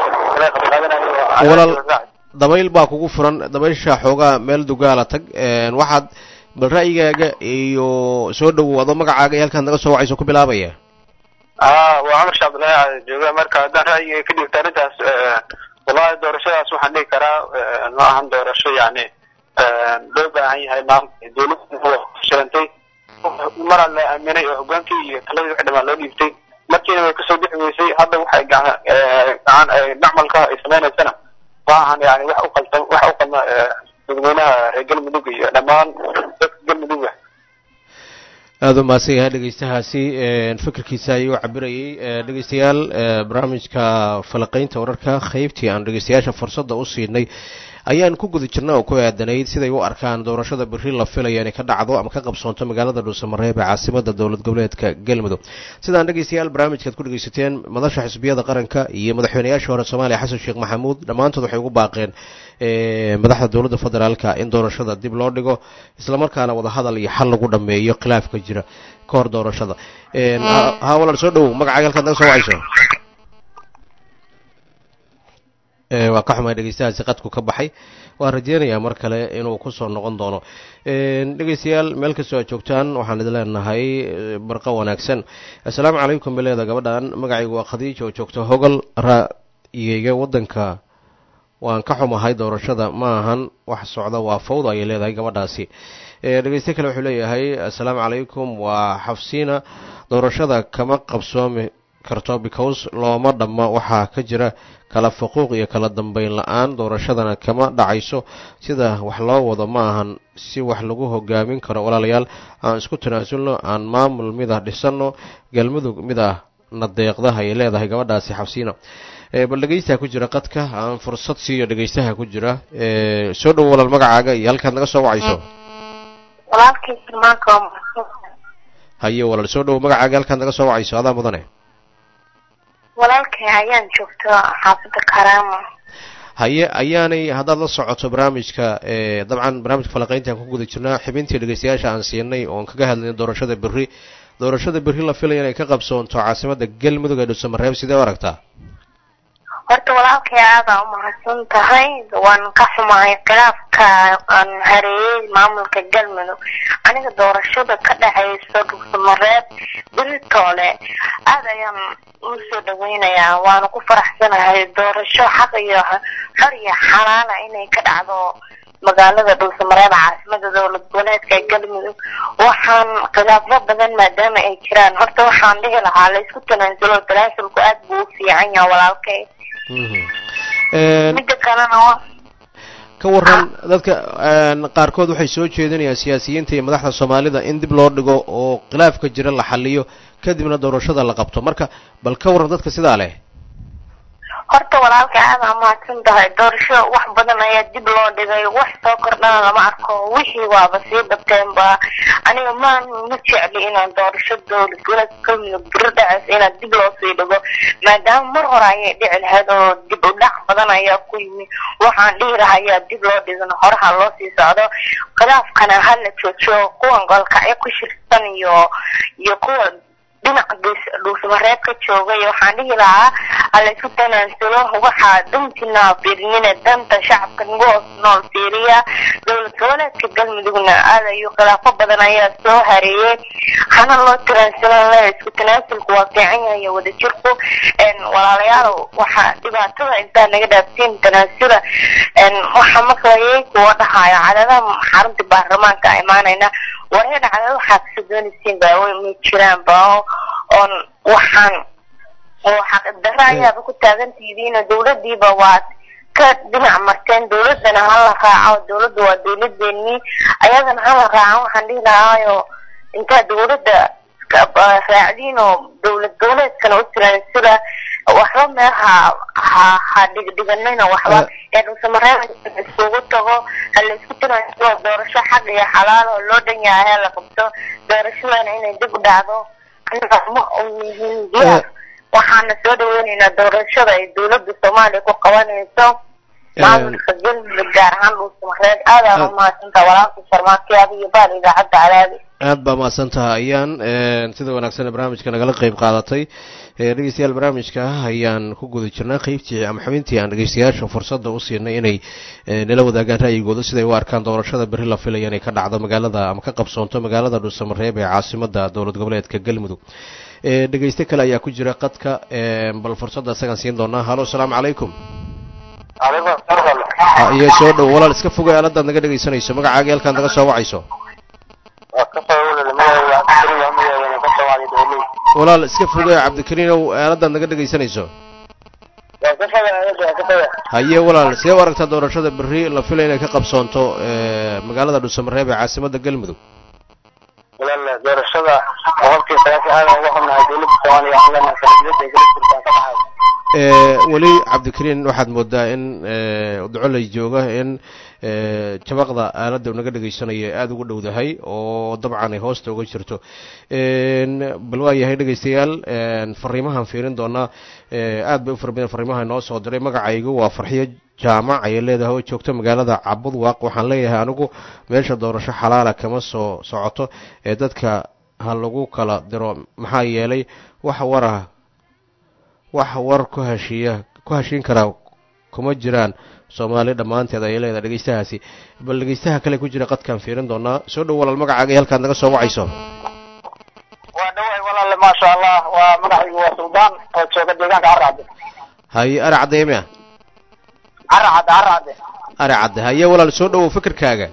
walaal dabayl baa kugu furan dabaysha xoogaa meel dugaala tag waxaad bal ra'yigaaga iyo soo dhowow adoo magacaaga iyo halkaad naga soo wacayso ku bilaabaya a waa cumar sheekh cabdullaahi jooga marka haddaan ra'yiga ka dhigta arrintaas wallahi doorashadaas waxaan dhigi karaa ma ahan doorasho yani loo baahan yahay maamulka dowladda shirantay maraa la aaminay oo hogaankii iyo taladii wixii dhamaan loo dhiibtay markiina way kasoo bixi weysay hadda waxay gacan dhacmalka ay sameynaysana ma ahan yani wax uqalta wax u qalma dadweynaha reer galmudug iyo dhammaan dadka galmudugga aada u mahadsan yahay dhegeystahaasi fikirkiisa ayuu cabirayay dhegeystayaal barnaamijka falaqeynta wararka qeybtii aan dhegeystayaasha fursadda u siinay ayaan ku guda jirna oo ku aadanayd siday u arkaan doorashada berri la filaya inay ka dhacdo ama ka qabsoonto magaalada dhuusamareeb ee caasimada dowlad goboleedka galmudug sidaan dhegeystayaal barnaamijkaad ku dhegeysateen madasha xisbiyada qaranka iyo madaxweynayaashii hore soomaaliya xasan sheekh maxamuud dhammaantood waxay ugu baaqeen madaxda dowladda federaalka in doorashada dib loo dhigo islamarkaana wadahadal iyo xal lagu dhameeyo khilaafka jira ka hor doorashada ha walaal soo dhowow magacaaga halkaad naga soo wacayso waa ka xumaa dhegeystahaasi qadku ka baxay waan rajeynayaa mar kale inuu kusoo noqon doono dhegeystayaal meel kastoo aad joogtaan waxaan idin leenahay barqa wanaagsan assalaamu calaykum bileeda gabadhan magacaygu waa khadiija oo joogta hogol ra'yigayga waddanka waan ka xumahay doorashada ma ahan wax socda waa fawda ayay leedahay gabadhaasi dhegeyste kale wuxuu leeyahay assalaamu calaykum waa xafsiina doorashada kama qabsoomi karto because looma dhamma waxaa ka jira kala faquuq iyo kala dambeyn la-aan doorashadana kama dhacayso sida wax loo wado ma ahan si wax lagu hogaamin karo walaalayaal aan isku tanaasulno aan maamul mid ah dhisanno galmudug mid ah na deeqda ayay leedahay gabadhaasi xabsiina bal dhegeystaha ku jira qadka aan fursad siiyo dhegeystaha ku jira soo dhowo walaal magacaaga iyo halkaad naga soo wacayso haye walaal soo dhowo magacaaga halkaad naga soo wacayso adaa mudane walaalkay ayaan joogto xaafada karaama haye ayaanay haddaad la socoto barnaamijka dabcan barnaamijka falaqeyntaan ku guda jirnaa xibintii dhegeystayaasha aan siinay oon kaga hadlaynay doorashada berri doorashada berri la filaya inay ka qabsoonto caasimada galmudug ee dhuusamareeb sidee u aragtaa horta walaalkay aadaa umahadsan tahay waan ka xumahay khilaafka aan hareeyey maamulka galmudug aniga doorashada ka dhexaysa dhuusamareeb beritoole aada ayaan usoo dhaweynayaa waana ku faraxsanahay doorasho xaq iyo xor iyo xalaala inay ka dhacdo magaalada dhuusamareeb caasimada dowlad goboleedka galmudug waxaan khilaafo badan maadaama ay jiraan horta waxaan dhihi lahaa laysku tanaasulo tanaasulku aad buu u fiican yaha walaalkay midda kalena wa ka waran dadka qaarkood waxay soo jeedinayaan siyaasiyiinta iyo madaxda soomaalida in dib loo dhigo oo khilaafka jira la xaliyo kadibna doorashada la qabto marka bal ka waran dadka sidaa leh horta walaalka aada mahadsan tahay doorasho wax badan ayaa dib loo dhigay wax soo kordhana lama arko wixii waaba sii dhabteenba aniga ma ma jecli inaan doorasho dowlad goboleedka galmudug biro dhacays inaan dib loo sii dhigo maadaama mar hore ayay dhici lahayd oo dib u dhac badan ayaa ku yimi waxaan dhihi lahayaa dib loo dhigin horaha loo sii socdo khilaafkana hala joojiyo kuwan golkacyo ku shirsan iyo iyo kuwa dhinaca dhuusamareeb ka joogay waxaan dhihi lahaa halaysku tanaansalo waxaa dantina fiirinina danta shacabka nagu hoos nool fiiriya dowlad goboleedka galmudugna aad ayuu khilaafo badan ayaa soo hareeyey hana loo tanaansalo isku tanaasulku waa fiican yahay wadajirku walaalayaal waxaa dhibaatada intaa naga dhaaftiin tanaasula waxaa maqlayay kuwa dhahaayo cadadaha xarunta baarlamaanka imaanayna warheedha cadada waxaa kasoo doonaysiin baa ma jiraan ba oon waxaan xaqidaro ayaaba ku taagantihiin dowladiiba waad ka dhinac marteen dowladana hala raaco dowladda waa dowladeenii ayadana hala raaco waxaan dhihi lahaayo intaa dowladda raacdiin oo dowlad goboleedkana u tiransula waxba meel ha ha ha dhigdhiganayna waxba ee dhuusamareeb iskugu tago hala isku tiransula doorasho xaq iyo xalaal oo loo dhan yahay la qabto doorashadana inay dib u dhacdo ma yihiin waxaana soo dhaweyneynaa doorashada ay dowladda soomaaliya ku qabanayso maamulka galmudug gaar ahaan dhuusamareed aadaan umahadsantaa walaalka sharmaakiyaada iyo baal idaacadda calaadi aad baa mahadsantaha ayaan sida wanaagsan barnaamijka nagala qeyb qaadatay dhegeystayaal barnaamijka ayaan ku guda jirnaa qeybtii ama xubintii aan dhegeystayaasha fursadda u siinay inay nala wadaagaan ra'yigooda siday u arkaan doorashada berri la filaya inay ka dhacdo magaalada ama ka qabsoonto magaalada dhuusamareeb ee caasimada dowlad goboleedka galmudug dhegeyste kale ayaa ku jira qadka bal fursadda isagaan siin doonaa halo asalaamu calaykum iyo soo dhow walaal iska fogay aaladaad naga dhegeysanayso magacaaga halkaad naga soo wacayso walaal iska fogay cabdikariinow aaladaad naga dhegeysanayso haye walaal sidee u aragtaa doorashada berri la filay inay ka qabsoonto magaalada dhuusamareeb ee caasimada galmudug walaal doorashada boqolkii sagaashan aad uga xubnahay dowladda soomaaliya xilana kaladuwada ay kala jirtaan ka dhaxay weli cabdikariin waxaad moodaa in ducoley jooga in jabaqda aaladda u naga dhegeysanaya aada ugu dhowdahay oo dabcan ay hoosta uga jirto bal waa yahay dhegeystayaal fariimahan fiirin doonaa aad bay u fara badan fariimaha inoo soo diray magacaygu waa farxiyo jaamac ayay leedahay oo joogto magaalada cabudwaaq waxaan leeyahay anigu meesha doorasho xalaala kama soo socoto ee dadka ha lagu kala diro maxaa yeelay wax warah wax war ku heshiiya ku heshiin karaa kuma jiraan soomaali dhammaanteed ayay leedahay dhegeystahaasi bal dhegeystaha kale ku jira qadkaan fiirin doonaa soo dhow walaal magacaaga iyo halkaad naga soo wacayso waa dhawahay walaale maasha allah waa magacaygu waa suldaan oo jooga deegaanka caracadde haye ari cadde mia caracadde caracadde ari cadde haye walaal soo dhowow fikirkaaga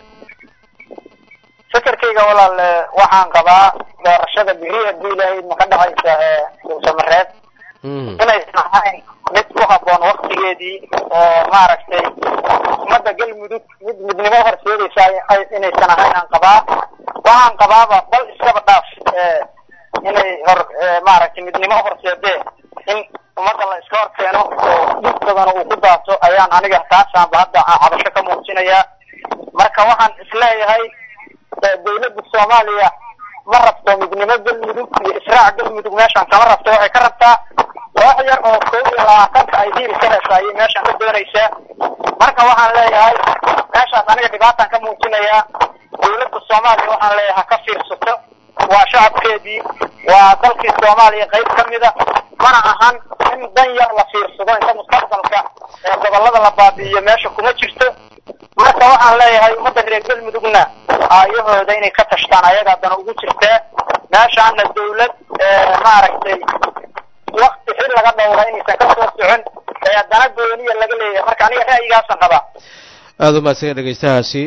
fikirkayga walaale waxaan qabaa doorashada biri haddii ilaahay ma ka dhacaysa ee dhuusamareeb inaysan ahayn mid ku haboon waktigeedii oo maaragtay ummadda galmudug mid midnimo horseedaysa inaysan ahayn aan qabaa waxaan qabaaba bal iskaba dhaaf inay hor maaragtay midnimo horseedee in ummadda la iska hor keeno oo dhib badana uu ku daato ayaan aniga taasaanba hadda cabasho ka muujinayaa marka waxaan isleeyahay dawladda soomaaliya ma rabto midnimo galmudug iyo israac galmudug meeshaan kama rabto waxay ka rabtaa koox yar oo koob iyo labaatanka ay hiil ka hesha ayay meeshaan ka doonaysaa marka waxaan leeyahay meeshaas aniga dhibaataan ka muujinayaa dawladda soomaaliya waxaan leeyahay ha ka fiirsato waa shacabkeedii waa dalkii soomaaliya qayb ka mida mana ahan in dan yar la fiirsado inta mustaqbalka ee gobolada la baabi'iyo meesha kuma jirto marka waxaan leeyahay ummadda reer galmudugna aayahooda inay ka tashtaan ayaga haddana ugu jirtaa meeshaana dawlad maaragtay wakti xil laga dhowra inaysan ka soo socon ee haddana gooniya laga leeyahay marka aniga ra'yigaasan qabaa aada u mahadsan dhegeystahaasi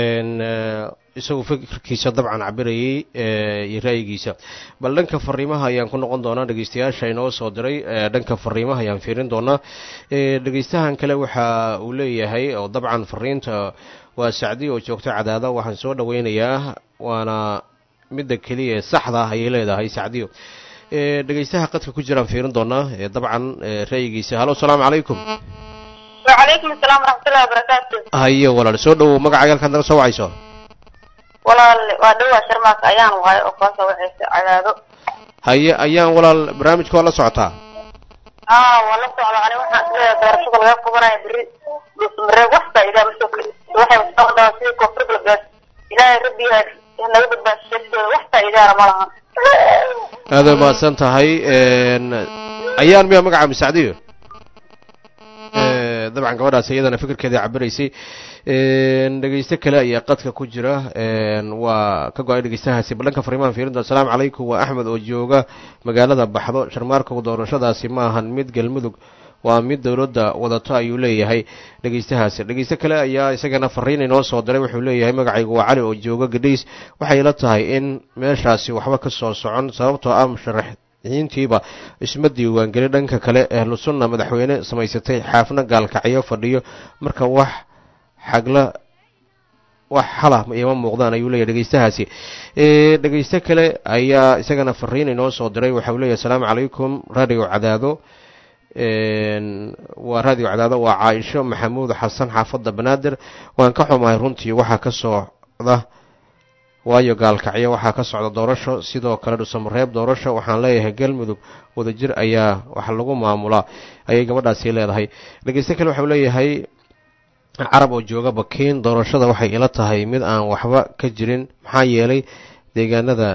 isagu fikirkiisa dabcan cabirayay iyo ra'yigiisa bal dhanka fariimaha ayaan ku noqon doonaa dhegeystayaasha inoo soo diray dhanka fariimaha ayaan fiirin doonaa dhegeystahan kale waxa uu leeyahay oo dabcan fariinta waa sacdi oo joogto cadaada waxaan soo dhaweynayaa waana midda keliya ee saxda ah ayay leedahay sacdiyo dhegeystaha qadka ku jiraan fiirin doonaa dabcan ra'yigiisa halo asalaamu calaykum wacalaykum asalaam waraxmatullahi wabarakaatu haye walaal soo dhowow magacaaga halkaad naga soo wacayso walaal waa dhowaa sharmaak ayaan wahay oo kala soo waxaysa cadaado haye ayaan walaal barnaamijka waa la socotaa aa waa la socda ani waxaan isleeyahay doorashada laga qabanaya beri dhuusmareeb wax faa'iidaa masoo waxay socdaa sidii koonfur galbeed ilaahay rabbi naga badbaasheegtooda wax faa'iidaana ma laha aad way mahadsan tahay ayaan miyaa magaca misacdiyo dabcan gabadhaas iyadana fikirkeeda cabiraysay dhegeyste kale ayaa qadka ku jira waa ka go-ay dhegeystahaasi ballanka fariimahan fiirinta asalaamu calaykum waa axmed oo jooga magaalada baxdo sharmaarka doorashadaasi ma ahan mid galmudug waa mid dowladda wadato ayuu leeyahay dhegeystahaasi dhegeyste kale ayaa isagana fariin inoo soo diray wuxuu leeyahay magacaygu waa cali oo jooga gadhays waxay la tahay in meeshaasi waxba ka soo socon sababtoo ah musharaxiintiiba isma diiwaangeli dhanka kale ahlu sunna madaxweyne samaysatay xaafna gaalkacyo fadhiyo marka wax xagla wax xala ima muuqdaan ayuu leeyahy dhegeystahaasi dhegeyste kale ayaa isagana fariin inoo soo diray waxau leeyahy asalaamu calaykum radio cadaado waa radio cadaado waa caaisho maxamuud xasan xaafadda banaadir waan ka xumahay runtii waxaa ka socda waayo gaalkacyo waxaa ka socda doorasho sidoo kale dhusamareeb doorasho waxaan leeyahay galmudug wadajir ayaa wax lagu maamulaa ayay gabadhaasi leedahay dhegeyste kale waxau leeyahay carab oo jooga bakiin doorashada waxay ila tahay mid aan waxba ka jirin maxaa yeelay deegaanada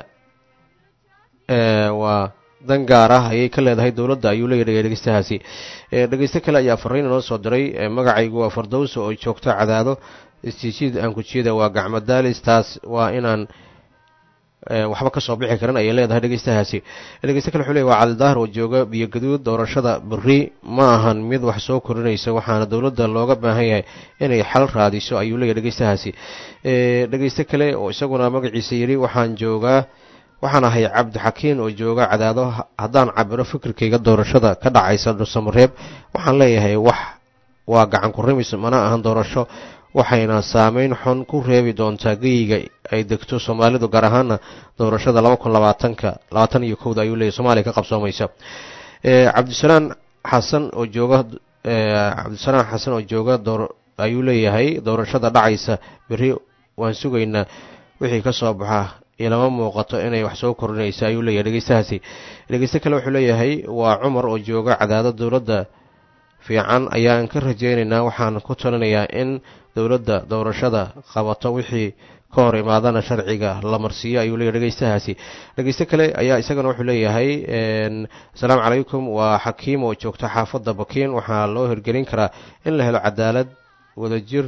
waa dan gaar ah ayay ka leedahay dowladda ayuu leeyahy dhegeystahaasi dhegeyste kale ayaa fariin inoo soo diray magacaygu waa fardowsa oo joogta cadaado istijiid aan kujiyada waa gacmo daalis taas waa inaan waxba kasoo bixi karin ayay leedahay dhegeystahaasi dhegeyste kale wuxuu leey waa calidaahir oo jooga biyo gaduud doorashada beri ma ahan mid wax soo korinaysa waxaana dowladda looga baahan yahay inay xal raadiso ayuu leeyahy dhegeystahaasi dhegeyste kale oo isaguna magaciisa yidhi waxaan joogaa waxaan ahay cabdixakiin oo jooga cadaado haddaan cabiro fikirkayga doorashada ka dhacaysa dhusamareeb waxaan leeyahay wax waa gacan ku rimis mana ahan doorasho waxayna saameyn xun ku reebi doontaa geyiga ay degto soomaalidu gaar ahaana doorashada laba kun labaatanka labaatan iyo kowda ayuu leeyahy somaaliya ka qabsoomaysa cabdisalaan xasan oo jooga cabdisalaan xasan oo jooga door ayuu leeyahay doorashada dhacaysa beri waan sugaynaa wixii ka soo baxa ilama muuqato inay wax soo korinaysa ayuu leeyahay dhegeystahaasi dhegeyste kale wuxuu leeyahay waa cumar oo jooga cadaado dowladda fiican ayaan ka rajeynaynaa waxaan ku talinayaa in dowladda doorashada qabato wixii ka hor imaadana sharciga la marsiiyo ayuu leeyahy dhegeystahaasi dhegeyste kale ayaa isagana wuxuu leeyahay asalaamu calaykum waa xakiim oo joogta xaafadda bakiin waxaa loo hirgelin karaa in la helo cadaalad wadajir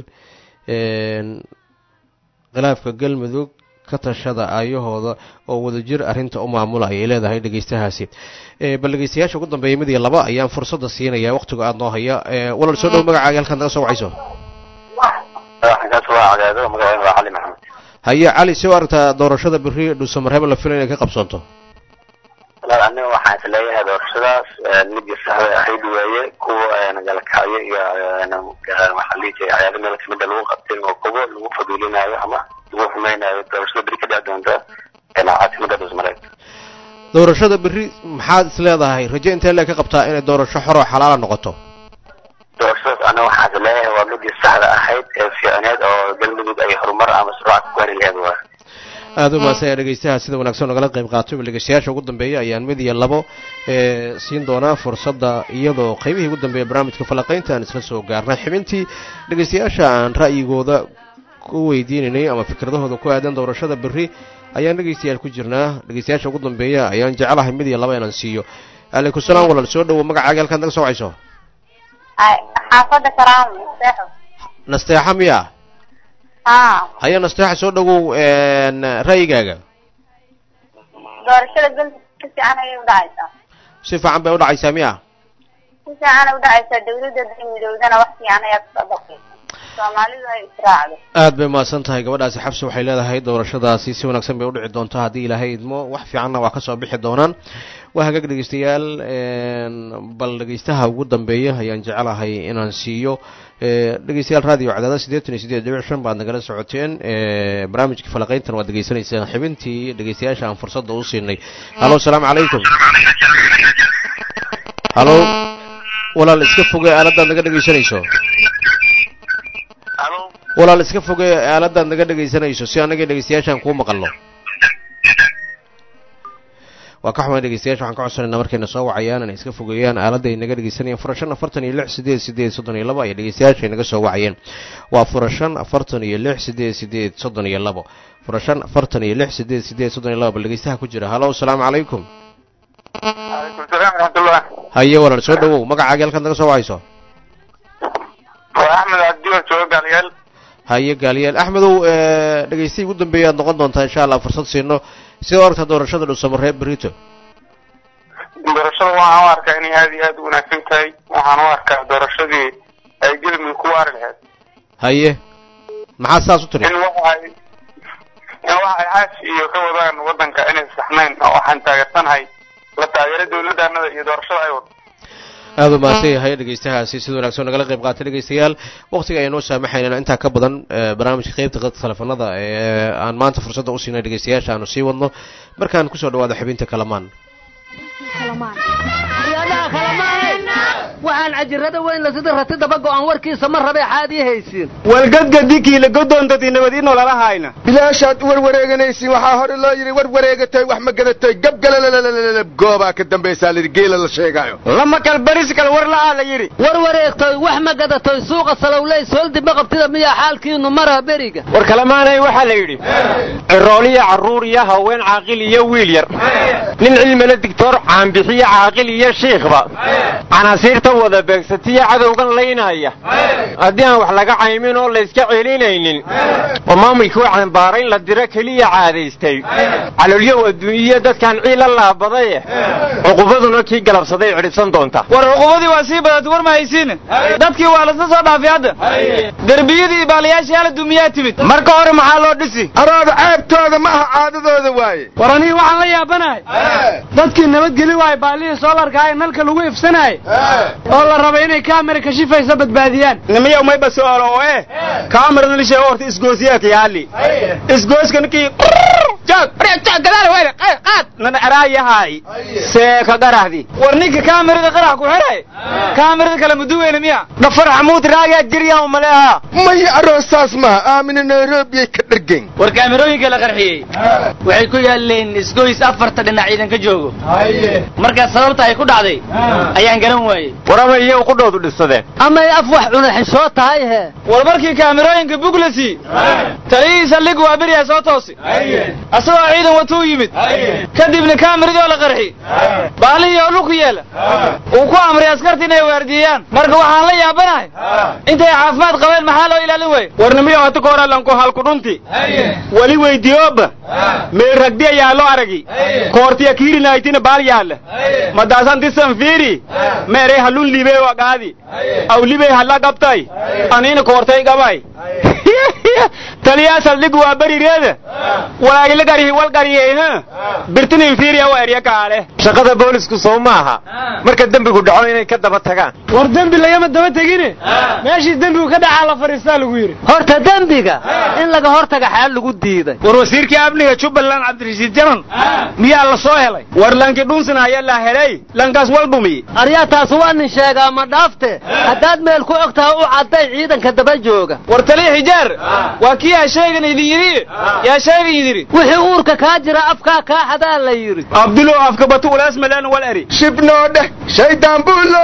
khilaafka galmudug ka tashada aayahooda oo wadajir arrinta u maamula ayay leedahay dhegeystahaasi bal dhegeystayaasha ugu dambeeya mid iyo laba ayaan fursadda siinaya waqtiga aada noo haya walal soo dhow magacaaga halkaan naga soo wacayso haye cali si u aragtaa doorashada beri dhuusamareeb la filay inay ka qabsoonto walaal aniga waxaan is leeyahay doorashadaas midii saxda ahayd weeye kuwa galkacyo iyo waxaa lihi jiray cayaado meel kamida lagu qabtin oo kuwo lagu faduulinayo ama lagu xumaynayo doorashada beri ka dhici doonta caasimada dhuusmareeb doorashada beri maxaad is leedahay raje intee lee ka qabtaa inay doorasho xor oo xalaala noqoto doorashadaas aniga waxaan is leeyahay waa midii saxda ahayd ee fiicneed oo galmudug ay horumar ama suraac ku gaari laheed waa aada u mahadsan dhegeystaha sida wanaagsan nagala qayb qaatay dhegeystayaasha ugu dambeeya ayaan mid iyo labo siin doonaa fursadda iyadoo qaybihii ugu dambeeya barnaamijka falaqaynta aan isla soo gaarnay xibintii dhegeystayaasha aan ra'yigooda ku weydiinaynay ama fikradahooda ku aadan doorashada beri ayaan dhegeystayaal ku jirnaa dhegeystayaasha ugu dambeeya ayaan jecelahay mid iyo laba inaan siiyo calaykum salaam walaal soo dhowo magacaaga halkaad naga soo wacayso xaafada karaam nasteexo nasteexa miya ha haya nasteexa soo dhowow ra'yigaaga doorashada galmudug si fiican ayay udhacaysaa si fiican bay udhacaysaa miya si fiican ay udhacaysaa dawladda midowdana wax fiican ayaa kasoo baxaysa soomaalidu ay israacdo aad bay mahadsan tahay gabadhaasi xabsi waxay leedahay doorashadaasi si wanaagsan bay udhici doontaa haddii ilaahay idmo wax fiicanna waa kasoo bixi doonaan waa hagaag dhegeystayaal bal dhegeystaha ugu dambeeya ayaan jecelahay inaan siiyo dhegeystayaal radio cadaada siddeetan iyo siddeed dhibic shan baad nagala socoteen barnaamijka falaqayntan waad degeysanaysaan xibintii dhegeystayaasha aan fursadda u siinay halo asalaamu calaykum halo walaal iska foge aaladaad naga dhegeysanayso walaal iska foge aaladaad naga dhegaysanayso si annaga dhegeystayaashaan kuu maqalno waa ka xumaan dhegeystayaasha waxaan ka codsanayna markayna soo wacayaan inay iska fogeeyaan aaladda ay naga dhegeysanayaan fura shan afartan iyo lix sideed sideed soddon iyo labo ayay dhegeystayaasha naga soo wacayeen waa fura shan afartan iyo lix sideed sideed soddon iyo labo fura shan afartan iyo lix sideed sideed soddon iyo labo bal dhegeystaha ku jira halo asalaamu calaykum calaykum salaam waraxmatullah haye walaal soo dhawow magacaaga halkaad naga soo wacayso waa axmed cabdiwal jooga gaalyaal haye gaaliyaal axmedow dhegeystayi ugu dambeeya aad noqon doontaa insha allah fursad siino sida oragta doorashada dhuusamareeb berito doorashada waxaan u arkaa inay aada iyo aada u wanaagsan tahay waxaan u arkaa doorashadii ay gelmudug ku waari lahayd haye maxaad saas u tiri in waxay in waxay xaashi iyo ka wadaan wadanka inay saxnayn oo waxaan taageersanahay la taageero dawladdaanada iyo doorashada ay wado aada u mahadsan yahay dhegeystahaasi sida wanaagsan nagala qayb qaatay dhegeystayaal waqtiga aynoo saamaxaynana intaa ka badan barnaamijka qeybta qadka teleefanada ee aan maanta fursadda u siinay dhegeystayaasha aanu sii wadno markaan kusoo dhawaada xubinta kalamaan waxaan cajirada weyn la sida ratidaba go'an warkiisa ma rabe xaadii haysiin walgadgadikiila godoontati nabad ino lala hayna bilaashaad warwareeganaysiin waxaa hore loo yidhi war wareegatay wax ma gadatay gabgalalalalalab goobaa ka dambaysaa layidhi geela la sheegaayo lama kal baris kal war la'aa la yidhi war wareegtoy wax ma gadatoy suuqa salowley soldi ma qabtida miyaa xaalkiinu mara beriga war kalemaanay waxaa la yidhi cirooliya carruur iyo haween caaqil iyo wiil yar nin cilmila digtoor caanbixiyo caaqil iyo shiikhba canaasiirta wada beegsatiya cadowgan laynaya haddii aan wax laga caymin oo layska celinaynin oo maamulkii u cambaarayn la diro keliya caadaystay calolyow adduunyiya dadkan ciila laabadaye cuqubaduna kii galabsaday cidhibsan doonta war cuqubadii waa sii badatay war ma haysiin dadkii waa lasla soo dhaafay hadda derbiyadii baalayaashii hala dumiyaa timid marka hore maxaa loo dhisi arooda ceebtooda ma aha caadadooda waaye war anihi waxaan la yaabanahay dadkii nabadgeli waay baalihii soolarka ee nalka lagu ifsanahay oo la rabay inay kaamira kashifaysa badbaadiyaan nimiyow may basoolo oo eh kaamirada lishe horta isgoosiyaaka yaali isgooska ninkii nan araayahay seeka garahdi war ninka kaamirada qarax ku xiray kaamirada kale muduweyne miya dhafar xamuud raagaa jiryaa umaleha maya aroosaas maha aamina nairobiyay ka dhergen war kaamirooyinka la qarxiyey waxay ku yaaleen isgoys afarta dhinac ciidanka joogo markaa sababta ay ku dhacday ayaan garan waayey warama iyagu qudhoodu dhisadeen amay af wax cuna xishoo tahay he war markii kaamirooyinka buglasi taliyihiisa lig waa beriyaa soo toosi asagoo ciidan watuu yimid kadibna kaamiradii oo la qarxi baalihii oo dhulku yeela uu ku amray askarta inay waardiyeeyaan marka waxaan la yaabanahay intay caafimaad qabeen maxaa loo ilaalin waaye warnimiyo hati kooralanku halku dhunti weli weydiyooba mee ragdi ayaa loo aragi koortiya kiirinaytina baal yaalla madaasan disan fiiri meerey halun libey waqaadi aw libey halla qabtay aniina koortay qabay taliyaa saldhig waa berireeda walaagila garihi wal gariyeyna birtinin fiiriya wa erya kaale shaqada boolisku soo maaha marka dembigu dhaco inay ka daba tagaan war dembi lagama daba tegine meeshii dembigu ka dhacaa la fadhiistaa lagu yidhi horta dembiga in laga hortaga xaal lagu diiday war wasiirkii amniga jubbaland cabdirashiid jaman miyaa la soo helay war lanki dhunsin ayaa la helay lankaas wal dhumi aryaa taas waa nin sheegaa ma dhaafte haddaad meel ku og tahay u cadday ciidanka daba jooga war taliya xijaar waa kii yaa sheegan idin yidhi yaa sheegan yidhi wixii uurka kaa jira afkaa kaa xadaa la yidhi abdulo afka batu ulaas malaan wal eri shibnoo dheh shaydaan buulo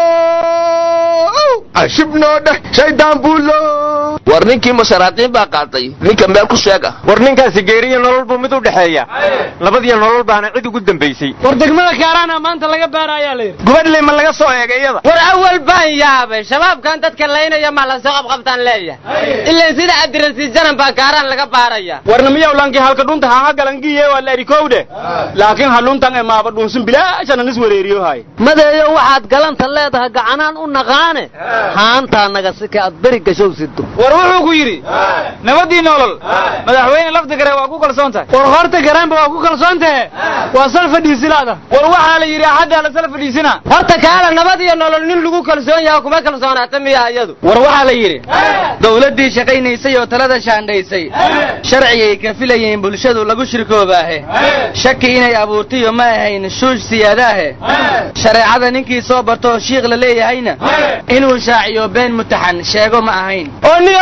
shibnoo dheh shaydaan buulo war ninkii masharaatiin baa qaatay ninka meel ku sheega war ninkaasi geeriyo nolol buu mid u dhexeeya labadiyo nolol baana cid ugu dambaysay war degmada kaaraana maanta laga baara ayaa la yidhi gubadley ma laga soo eegay iyada war awal baan yaabay shabaabkan dadka laynaya ma lasoo qabqabtaan leeyahay ilaan sida cabdirasiid janan baa kaaraan laga baaraya warna miyaw lanki halka dhunta haha galangiye waa la erikowdhe laakiin haluntan ee maaba dhunsin bilaashanan is wareeriyohay madeeyo waxaad galanta leedahay gacanaan u naqaane haantaa naga sika aad beri gashow sido war wuxuu ku yidhi nabadii nolol madaxweyne lafdi gare waa ku kalsoon tahay war horta garaanba waa ku kalsoon tahe waa sal fadhiisilaada war waxaa la yidhi axaddaa la sal fadhiisina horta kaala nabad iyo nolol nin lagu kalsoon yaha kuma kalsoonaata miya iyadu war waxaa la yidhi dawladdii shaqaynaysay oo talada shaandhaysay sharcigay ka filayeen bulshadu lagu shirkoobaahe shaki inay abuurtayo ma ahayn shuush siyaadaahe shareecada ninkii soo barto oo shiikh la leeyahayna inuu shaaciyo been mutaxan sheego ma ahayn oo niyo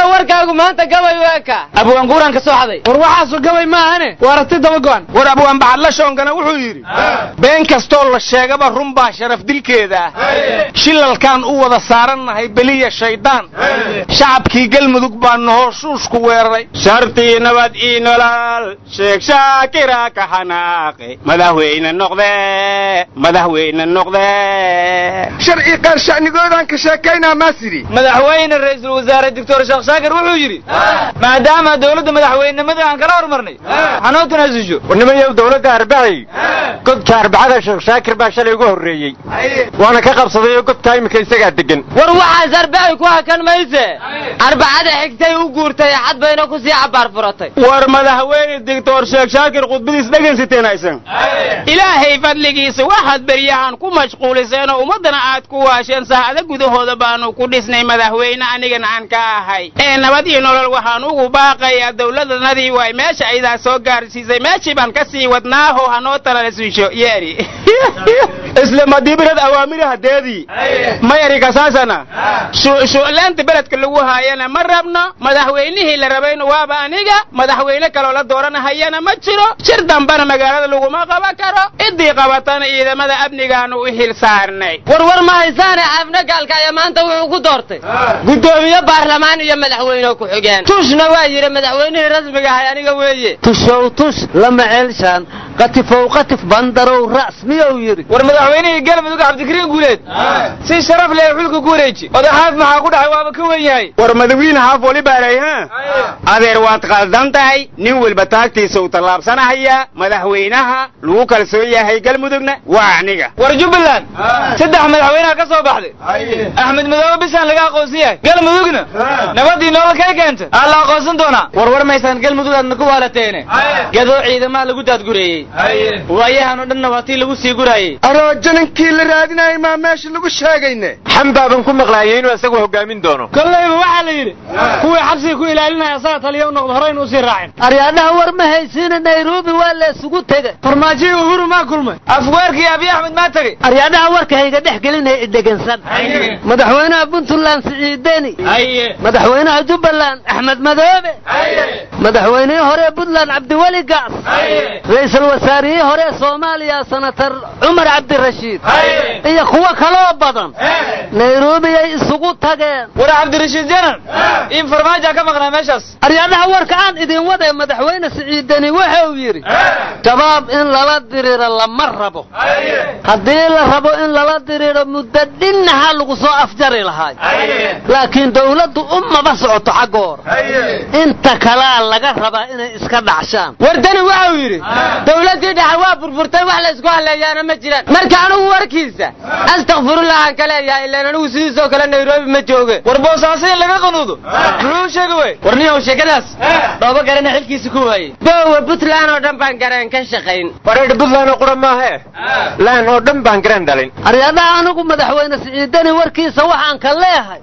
warniyo warkaagu maanta gabay weeka abwaanguuraan ka soo xaday war waxaasu gabay maahane waa aragti daba go'an war abwaan bacadla shoonkana wuxuu yidhi been kastoo la sheegaba run baa sharaf dilkeeda ah shilalkaan u wada saarannahay beliya shaydaan shacabkii galmudug baa nohooshuushku weeraray shartii nabad ii nolol sheeg shaakira ka xanaaqe madaxweyne noqde madaxweyne noqde sharci qaar shacnigoodaan ka sheekaynaa maasiri madaxweyne ra'iisul wasaare doctor sheekh shaakir wuxuu yidhi maadaama dowladda madaxweynenimada aan kala hormarnay hanoo tanaasusho warnimayow dowladda arbacay godka arbacada sheekh shaakir baa shalay uga horreeyey waana ka qabsaday oo godkaa iminka isagaa degan war waxaas arbacay ku hakan mayse arbacada xigtay u guurtay axad bayna ku sii cabaar furatay war madaxweyne doctor sheekh shaakir khudbadiis dhegaysateen aysan ilaahay fadligiisa waxaad beryahan ku mashquuliseen oo ummaddana aad ku waasheen saacado gudahooda baanu ku dhisnay madaxweyne anigana aan ka ahay ee nabad iyo nolol waxaan ugu baaqayaa dowladanadii waay meesha aydaa soo gaarsiisay meeshii baan ka sii wadnaaho hanoo talasuusho yeeri isla madiibirad awaamiraha deedii mayari kasaasana shuclaanta beledka lagu haayana ma rabno madaxweynihii la rabayna waaba aniga madaxweyne kaloo la dooranahayana ma jiro shir dambana magaalada laguma qaban karo ciddii qabatana ciidamada amnigaanu u xil saarnay war war ma haysaane xaafna gaalka ayaa maanta wuxuu ku doortay guddoomiye baarlamaan iyo madaxweyne ku-xigeen tushna waa yidhi madaxweynihii rasmiga ahay aniga weeye tushow tush lama ceelshaan qatifow qatif bandarow ra's miyuu yidhi war madaxweynihii galmudug cabdikariin guuleed si sharaf leh xulka ku wareeji odaxaaf maxaa ku dhacay waaba ka wen yahay war madawiine haaf wali baalay ha adeer waad qaldan tahay nin walba taagtiisa uu tallaabsanahaya madaxweynaha lagu kalsoon yahay galmudugna waa aniga war jubbaland saddex madaxweynaha ka soo baxday axmed madoobe bisaan laga aqoonsan yahay galmudugna nabadii nolol kay keenta aa la aqoonsan doonaa war war maysaan galmudug aadna ku waalateene gadoo ciidamaha lagu daadgureeyey waayahan oo dhanna waa tii lagu sii guraayey aroojo ninkii la raadinayay maa meesha lagu sheegayne xambaaban ku maqlaayay inuu isagu hogaamin doono kollayba waxaa la yidhi kuwii xabsiga ku ilaalinaya asaga taliya u noqdo horeyna usii raacin aryaadhaha war ma haysiina nairobi waa la isugu tegay farmaajihii uhuru maa kulmay afweerkii abiy axmed maa tegey aryaadhaha warka hayga dhex gelinaya idhegansan madaxweynaha puntland siciideni madaxweynaha jubbaland axmed madoobe madaxweynihii hore puntland cabdiweli gaas ra-iisul wasaarihii hore soomaaliya senatar cumar cabdirashiid iyo kuwo kaloo badan nairobi ay isugu tageen war cabdirashiid janan in farmaaja ka maqnaa meeshaas aryaadhaha warka aan idin wade madaxweyne siciideni wuxuu yidhi shabaab in lala diriiro lama rabo haddii la rabo in lala diriiro muddo dhinnaha lagu soo afjari lahaay laakiin dawladdu umaba socoto xaggoora inta kalaa laga rabaa inay iska dhacshaan war dani waxau yidhi dawladdii dhexe waa burburtay wax la isku halleeyaana ma jiraan marka anigu warkiisa astakfirullah aan ka leeyahay ilaan anigu sidiisoo kale nairobi ma jooge war boosaaso in laga qanuudo muxuu sheegi wey war niyow sheekadaas dhoobo garana xilkiisa ku waayey boowe puntland oo dhan baan gareen ka shaqayn wareedh puntland oo qura maahe laan oo dhan baan garan dhalin aryaadaha anigu madaxweyne siciidani warkiisa waxaan ka leehay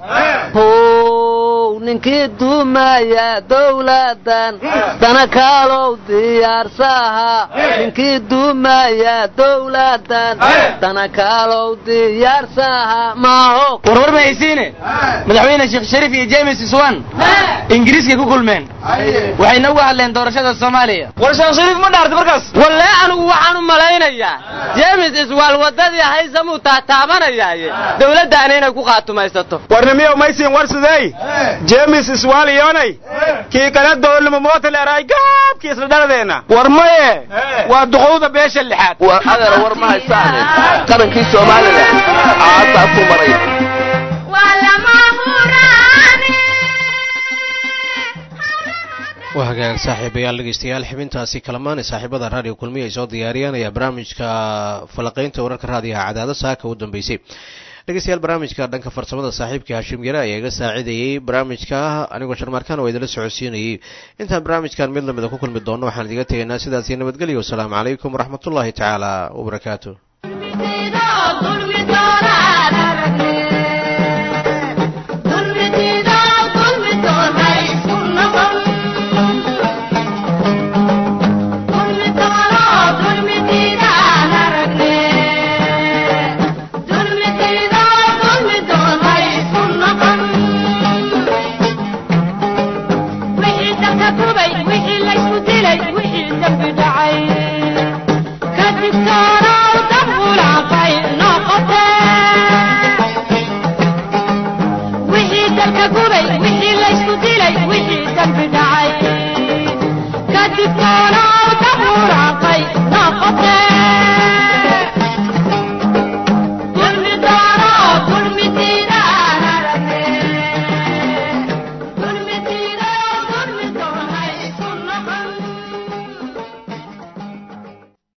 how ninkii duumaya dowladan dana kaalow diyaarsaha ninkii duumaya dowladan dana kaalow diyaarsaha maaho war war ma haysiine madaxweyne sheekh shariif iyo james swan ingiriiskay ku kulmeen waxayna uga hadleen doorashada soomaaliya war sheekh shariif ma dhaartay markaas walle anigu waxaan u malaynayaa james iswaal waddadii haysamuu taataabanayaaye dowladdaana inay ku qaatumaysato warnimiyow maysin war sidey jemis iswaaliyonay kii kala doolnimo mootileeraay gaabkii isla dhaladeenna war maye waa duqowda beesha lixaad war adeer war ma haysaane qarankii soomaalida caasaa ku maray waa hagaag saaxiibayaal dhegeystayaal xibintaasi kalamaani saaxiibada raadiyo kulmiya ay soo diyaariyaan ayaa barnaamijka falaqaynta wararka raadiyaha cadaado saaka u dambeysay dhegeystayaal barnaamijka dhanka farsamada saaxiibkii hashim yare ayaa iga saacidayey barnaamijka anigoo sharmaarkaan oo idinla socodsiinayey intaan barnaamijkan mid lamida ku kulmi doonno waxaan idiga tegaynaa sidaasi nabadgelyo wasalaamu calaykum waraxmatullaahi tacaala wabarakaatu